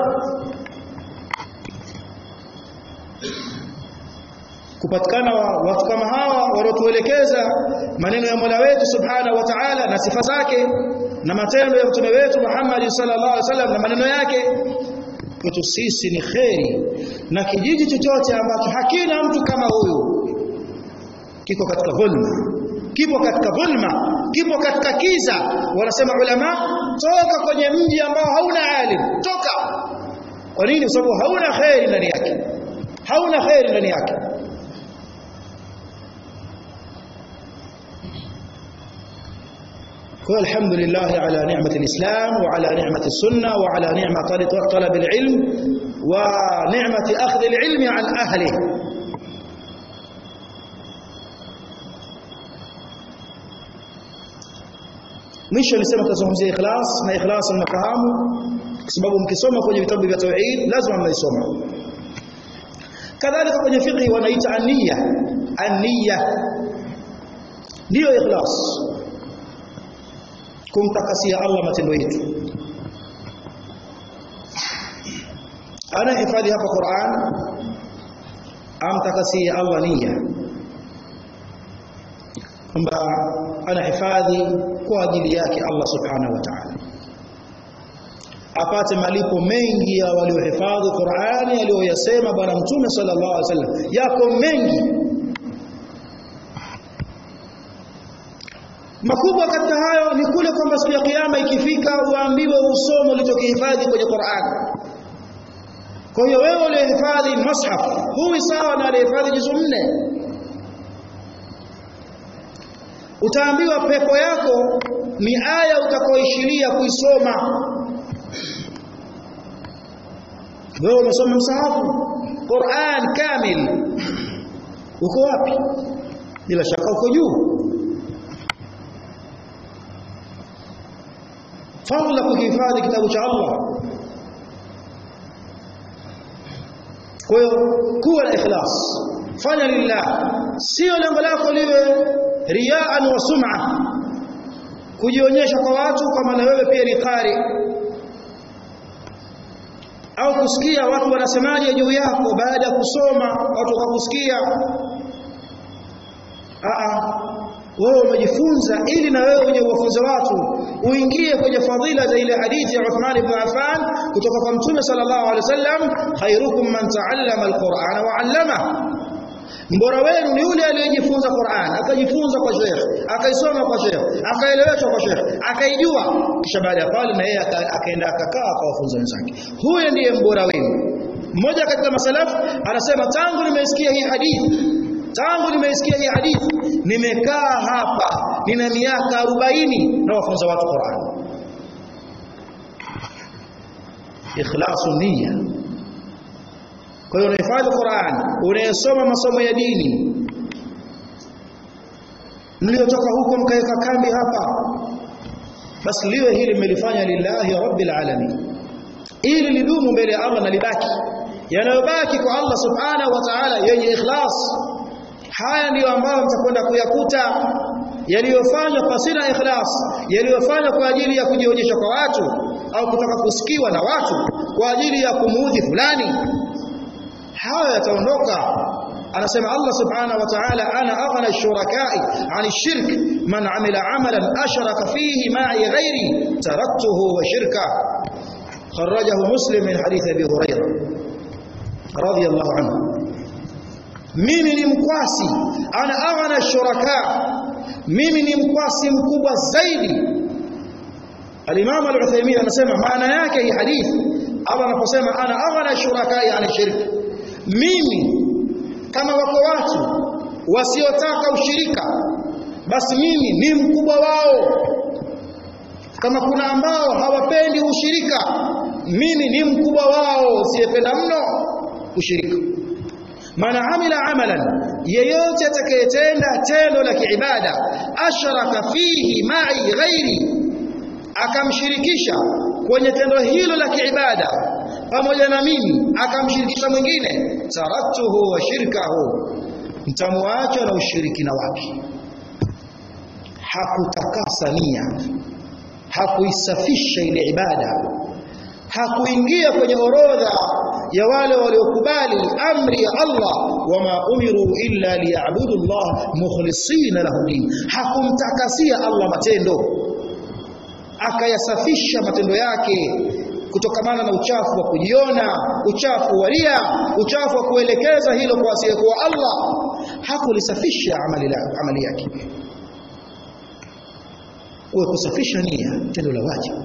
kupatikana watu kama hawa waliotuelekeza maneno ya Mola wetu Subhanahu wa Ta'ala na sifa zake na matendo ya mtume wetu Muhammad sallallahu alaihi wasallam na maneno yake kwetu sisi ni kheri na kijiji chochote ambacho hakina mtu kama huyu kiko katika dhulma kipo katika dhulma kipo katika kiza wanasema ulama toka kwenye mji ambao hauna alim toka kwa nini kwa sababu hauna kheri ndani yake hauna kheri ndani yake kwa alhamdulillah ala ni'mati alislam wa ala ni'mati sunna wa ala ni'mati talab alilm wa ni'mati akhdh alilm an ahlihi mwisho alisema tutazungumzia ikhlas na ikhlas mnafahamu kwa sababu mkisoma kwenye vitabu vya tauhid lazima mnaisoma kadhalika kwenye fiqh wanaita aniya aniya ndiyo ikhlas kumtakasia Allah matendo yetu ana hifadhi hapa Qur'an amtakasia Allah nia kwamba anahifadhi kwa ajili yake Allah subhanahu wa ta'ala apate malipo mengi ya waliohifadhi Qur'ani aliyoyasema bwana mtume sallallahu alaihi wasallam yako mengi makubwa katika hayo ni kule kwamba siku ya kiyama ikifika uambiwe usome ulichokihifadhi kwenye Qur'an kwa hiyo wewe ulihifadhi mushaf huwi sawa na aliyehifadhi juzu nne utaambiwa pepo yako ni aya utakaoishiria kuisoma wewe umesoma msahafu Qur'an kamil uko wapi bila shaka uko juu fadla kuhifadhi kitabu cha Allah kwa hiyo kuwa na ikhlas fanya lillah sio lengo lako liwe riaan wa sum'a kujionyesha kwa watu kama na wewe pia ni qari au kusikia watu wanasemaje juu yako baada ya kusoma watu wakakusikia a wewe umejifunza ili na wewe uje uwafunze watu uingie kwenye fadhila za ile hadithi ya Uthman ibn Affan kutoka kwa Mtume sallallahu alaihi wasallam khairukum man ta'allama alqur'ana wa 'allama mbora wenu ni yule aliyejifunza Qur'an akajifunza kwa Sheikh akaisoma kwa Sheikh akaeleweshwa kwa Sheikh akaijua kisha baada ya pale na yeye akaenda akakaa akawafunza wenzake huyo ndiye mbora wenu mmoja katika masalafu anasema tangu nimeisikia hii hadithi tangu nimeisikia hii hadithi nimekaa hapa nina miaka 40 na wafunza watu Qur'an ikhlasu niyya kwa hiyo unahifadhi Qur'an unayesoma masomo ya dini mliotoka huko mkaweka kambi hapa basi liwe hili mmelifanya lillahi rabbil alamin ili lidumu mbele ya Allah na libaki yanayobaki kwa Allah subhanahu wa ta'ala yenye ikhlas haya ndiyo ambayo mtakwenda kuyakuta yaliyofanywa pasina ikhlas yaliyofanywa kwa ajili ya kujionyesha kwa watu au kutaka kusikiwa na watu kwa ajili ya kumuudhi fulani haya yataondoka anasema Allah subhanahu wa ta'ala ana aghna ash-shuraka'i 'ani ash-shirk man 'amila 'amalan ashraka fihi ma'i ghairi taraktuhu wa shirka kharajahu muslim min hadith abi hurairah radiyallahu anhu mimi ni mkwasi ana aghna ash-shuraka mimi ni mkwasi mkubwa zaidi al-imam al-uthaymeen anasema maana yake hii hadithi Allah anaposema ana aghna ash-shuraka 'ani ash-shirk mimi kama wako watu wasiotaka ushirika basi mimi ni mkubwa wao kama kuna ambao hawapendi ushirika mimi ni mkubwa wao usiyependa mno ushirika man amila amalan yeyote atakayetenda tendo la kiibada ashraka fihi ma'i ghairi akamshirikisha kwenye tendo hilo la kiibada pamoja na mimi akamshirikisha mwingine taraktuhu wa shirkahu mtamwacha na ushirikina wake hakutakasa nia hakuisafisha ile ibada hakuingia kwenye orodha ya wale waliokubali amri ya Allah wama umiru illa liya'budu Allah mukhlisina lahu din hakumtakasia Allah matendo akayasafisha matendo yake kutokamana na uchafu wa kujiona uchafu wa ria uchafu wa kuelekeza hilo kwa asiyekuwa Allah hakulisafisha amali, la, amali yake uwe kusafisha nia tendo la wajibu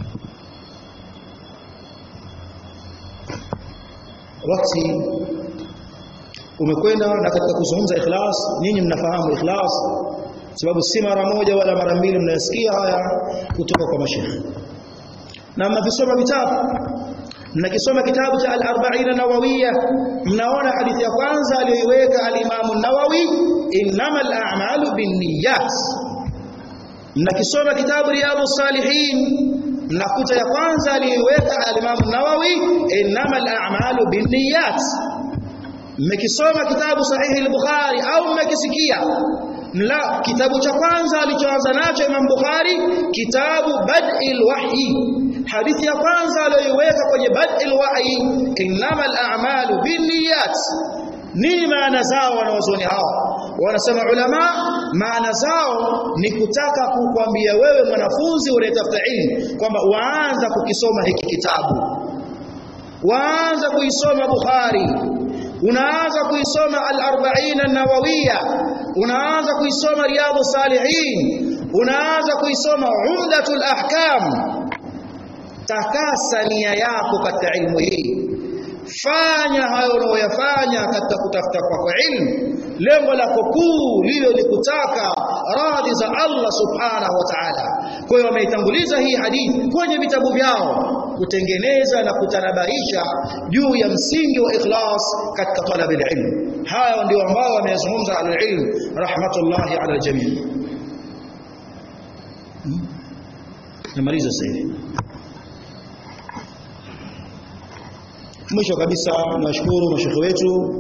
wakati umekwenda na katika kuzungumza ikhlas nyinyi mnafahamu ikhlas sababu si mara moja wala mara mbili mnayasikia haya kutoka kwa mashaikh na mnavisoma vitabu mnakisoma kitabu cha al-arba'in nawawiyya mnaona hadithi ya kwanza aliyoiweka al-Imam an-Nawawi innamal a'malu binniyat mnakisoma kitabu riyadus salihin mnakuta ya kwanza aliyoiweka al-Imam an-Nawawi innamal a'malu binniyat mmekisoma kitabu sahihi al-Bukhari au mmekisikia la kitabu cha kwanza alichoanza nacho Imam Bukhari kitabu Bad'il Wahyi hadithi ya kwanza aliyoiweka kwenye Bad'il Wahyi innamal a'malu binniyat nini maana zao wanaozoni hao wanasema ulama maana zao ni kutaka kukwambia wewe mwanafunzi unayetafuta ilmu kwamba waanza kukisoma hiki kitabu waanza kuisoma Bukhari unaanza kuisoma al-arba'in an-nawawiyya unaanza kuisoma riyadhus salihin unaanza kuisoma umdatul ahkam takasa nia yako katika ilmu hii fanya hayo unayoyafanya katika kutafuta kwako ilmu lengo lako kuu liwe ni kutaka radhi za Allah subhanahu wa ta'ala kwa hiyo wameitanguliza hii hadithi kwenye vitabu vyao kutengeneza na kutanabaisha juu ya msingi wa ikhlas katika talab ilmu haya ndio ambao wamezungumza alilm rahmatullahi ala aljamii namaliza sasa hivi mwisho kabisa nashukuru mashekhe wetu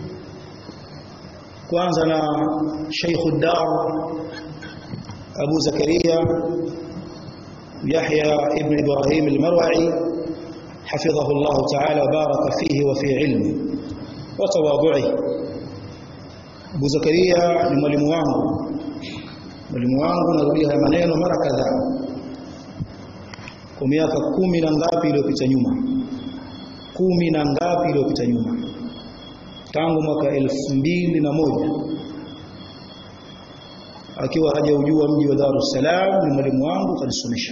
kwanza na Sheikh Dar Abu Zakaria Yahya ibn Ibrahim al-Marwa'i حفظه الله تعالى وبارك فيه وفي علمه وتواضعه Abu Zakaria ni mwalimu wangu mwalimu wangu narudia haya maneno mara kadhaa kwa miaka kumi na ngapi iliyopita nyuma kumi na ngapi iliyopita nyuma tangu mwaka elfu mbili na moja akiwa hajaujua mji wa Dar es Salaam ni mwalimu wangu kanisomesha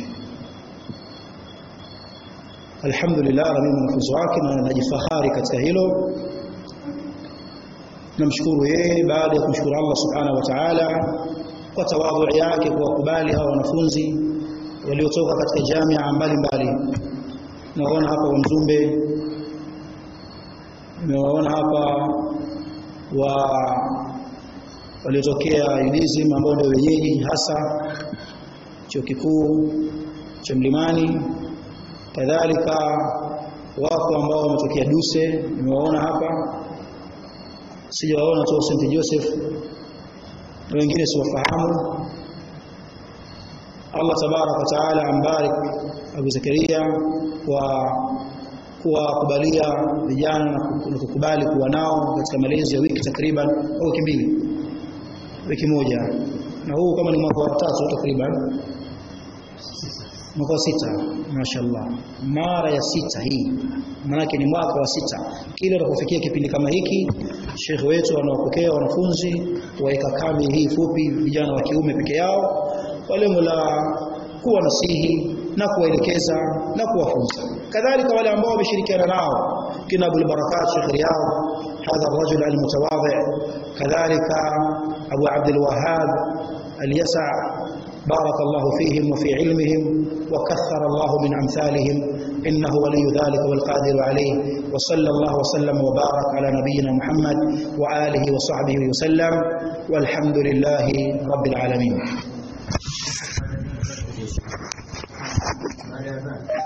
alhamdulillah na mimi mwanafunzi wake na najifahari katika hilo namshukuru yeye baada ya kumshukuru Allah subhanahu wa ta'ala kwa tawadhu yake kwa kubali hawa wanafunzi waliotoka katika jamia mbalimbali naona hapa wa Mzumbe nimewaona hapa wa waliotokea UDSM ambao ndio wenyeji hasa chuo kikuu cha Mlimani kadhalika wako ambao wametokea Duse nimewaona hapa sijawaona tu St Joseph na wengine siwafahamu Allah tabarak wa taala ambarik Abu Zakaria kwa kuwakubalia vijana na kukubali kuwa nao katika malezi ya wiki takriban au wiki mbili wiki moja na huu kama ni mwaka wa tatu takriban mwaka wa sita mashaallah mara ya sita hii maanake ni mwaka wa sita kile utakapofikia kipindi kama hiki shekhe wetu anawapokea wanafunzi waeka kambi hii fupi vijana wa kiume peke yao kwa lengo la kuwa nasihi na kuwaelekeza na kuwafunza kadhalika wale ambao wameshirikiana nao kina Abu Barakat Sheikh Riyad hadha الرجل المتواضع كذلك أبو عبد الوهاب اليسع بارك الله فيهم وفي علمهم وكثر الله من أمثالهم إنه ولي ذلك والقادر عليه وصلى الله وسلم وبارك على نبينا محمد وآله وصحبه وسلم والحمد لله رب العالمين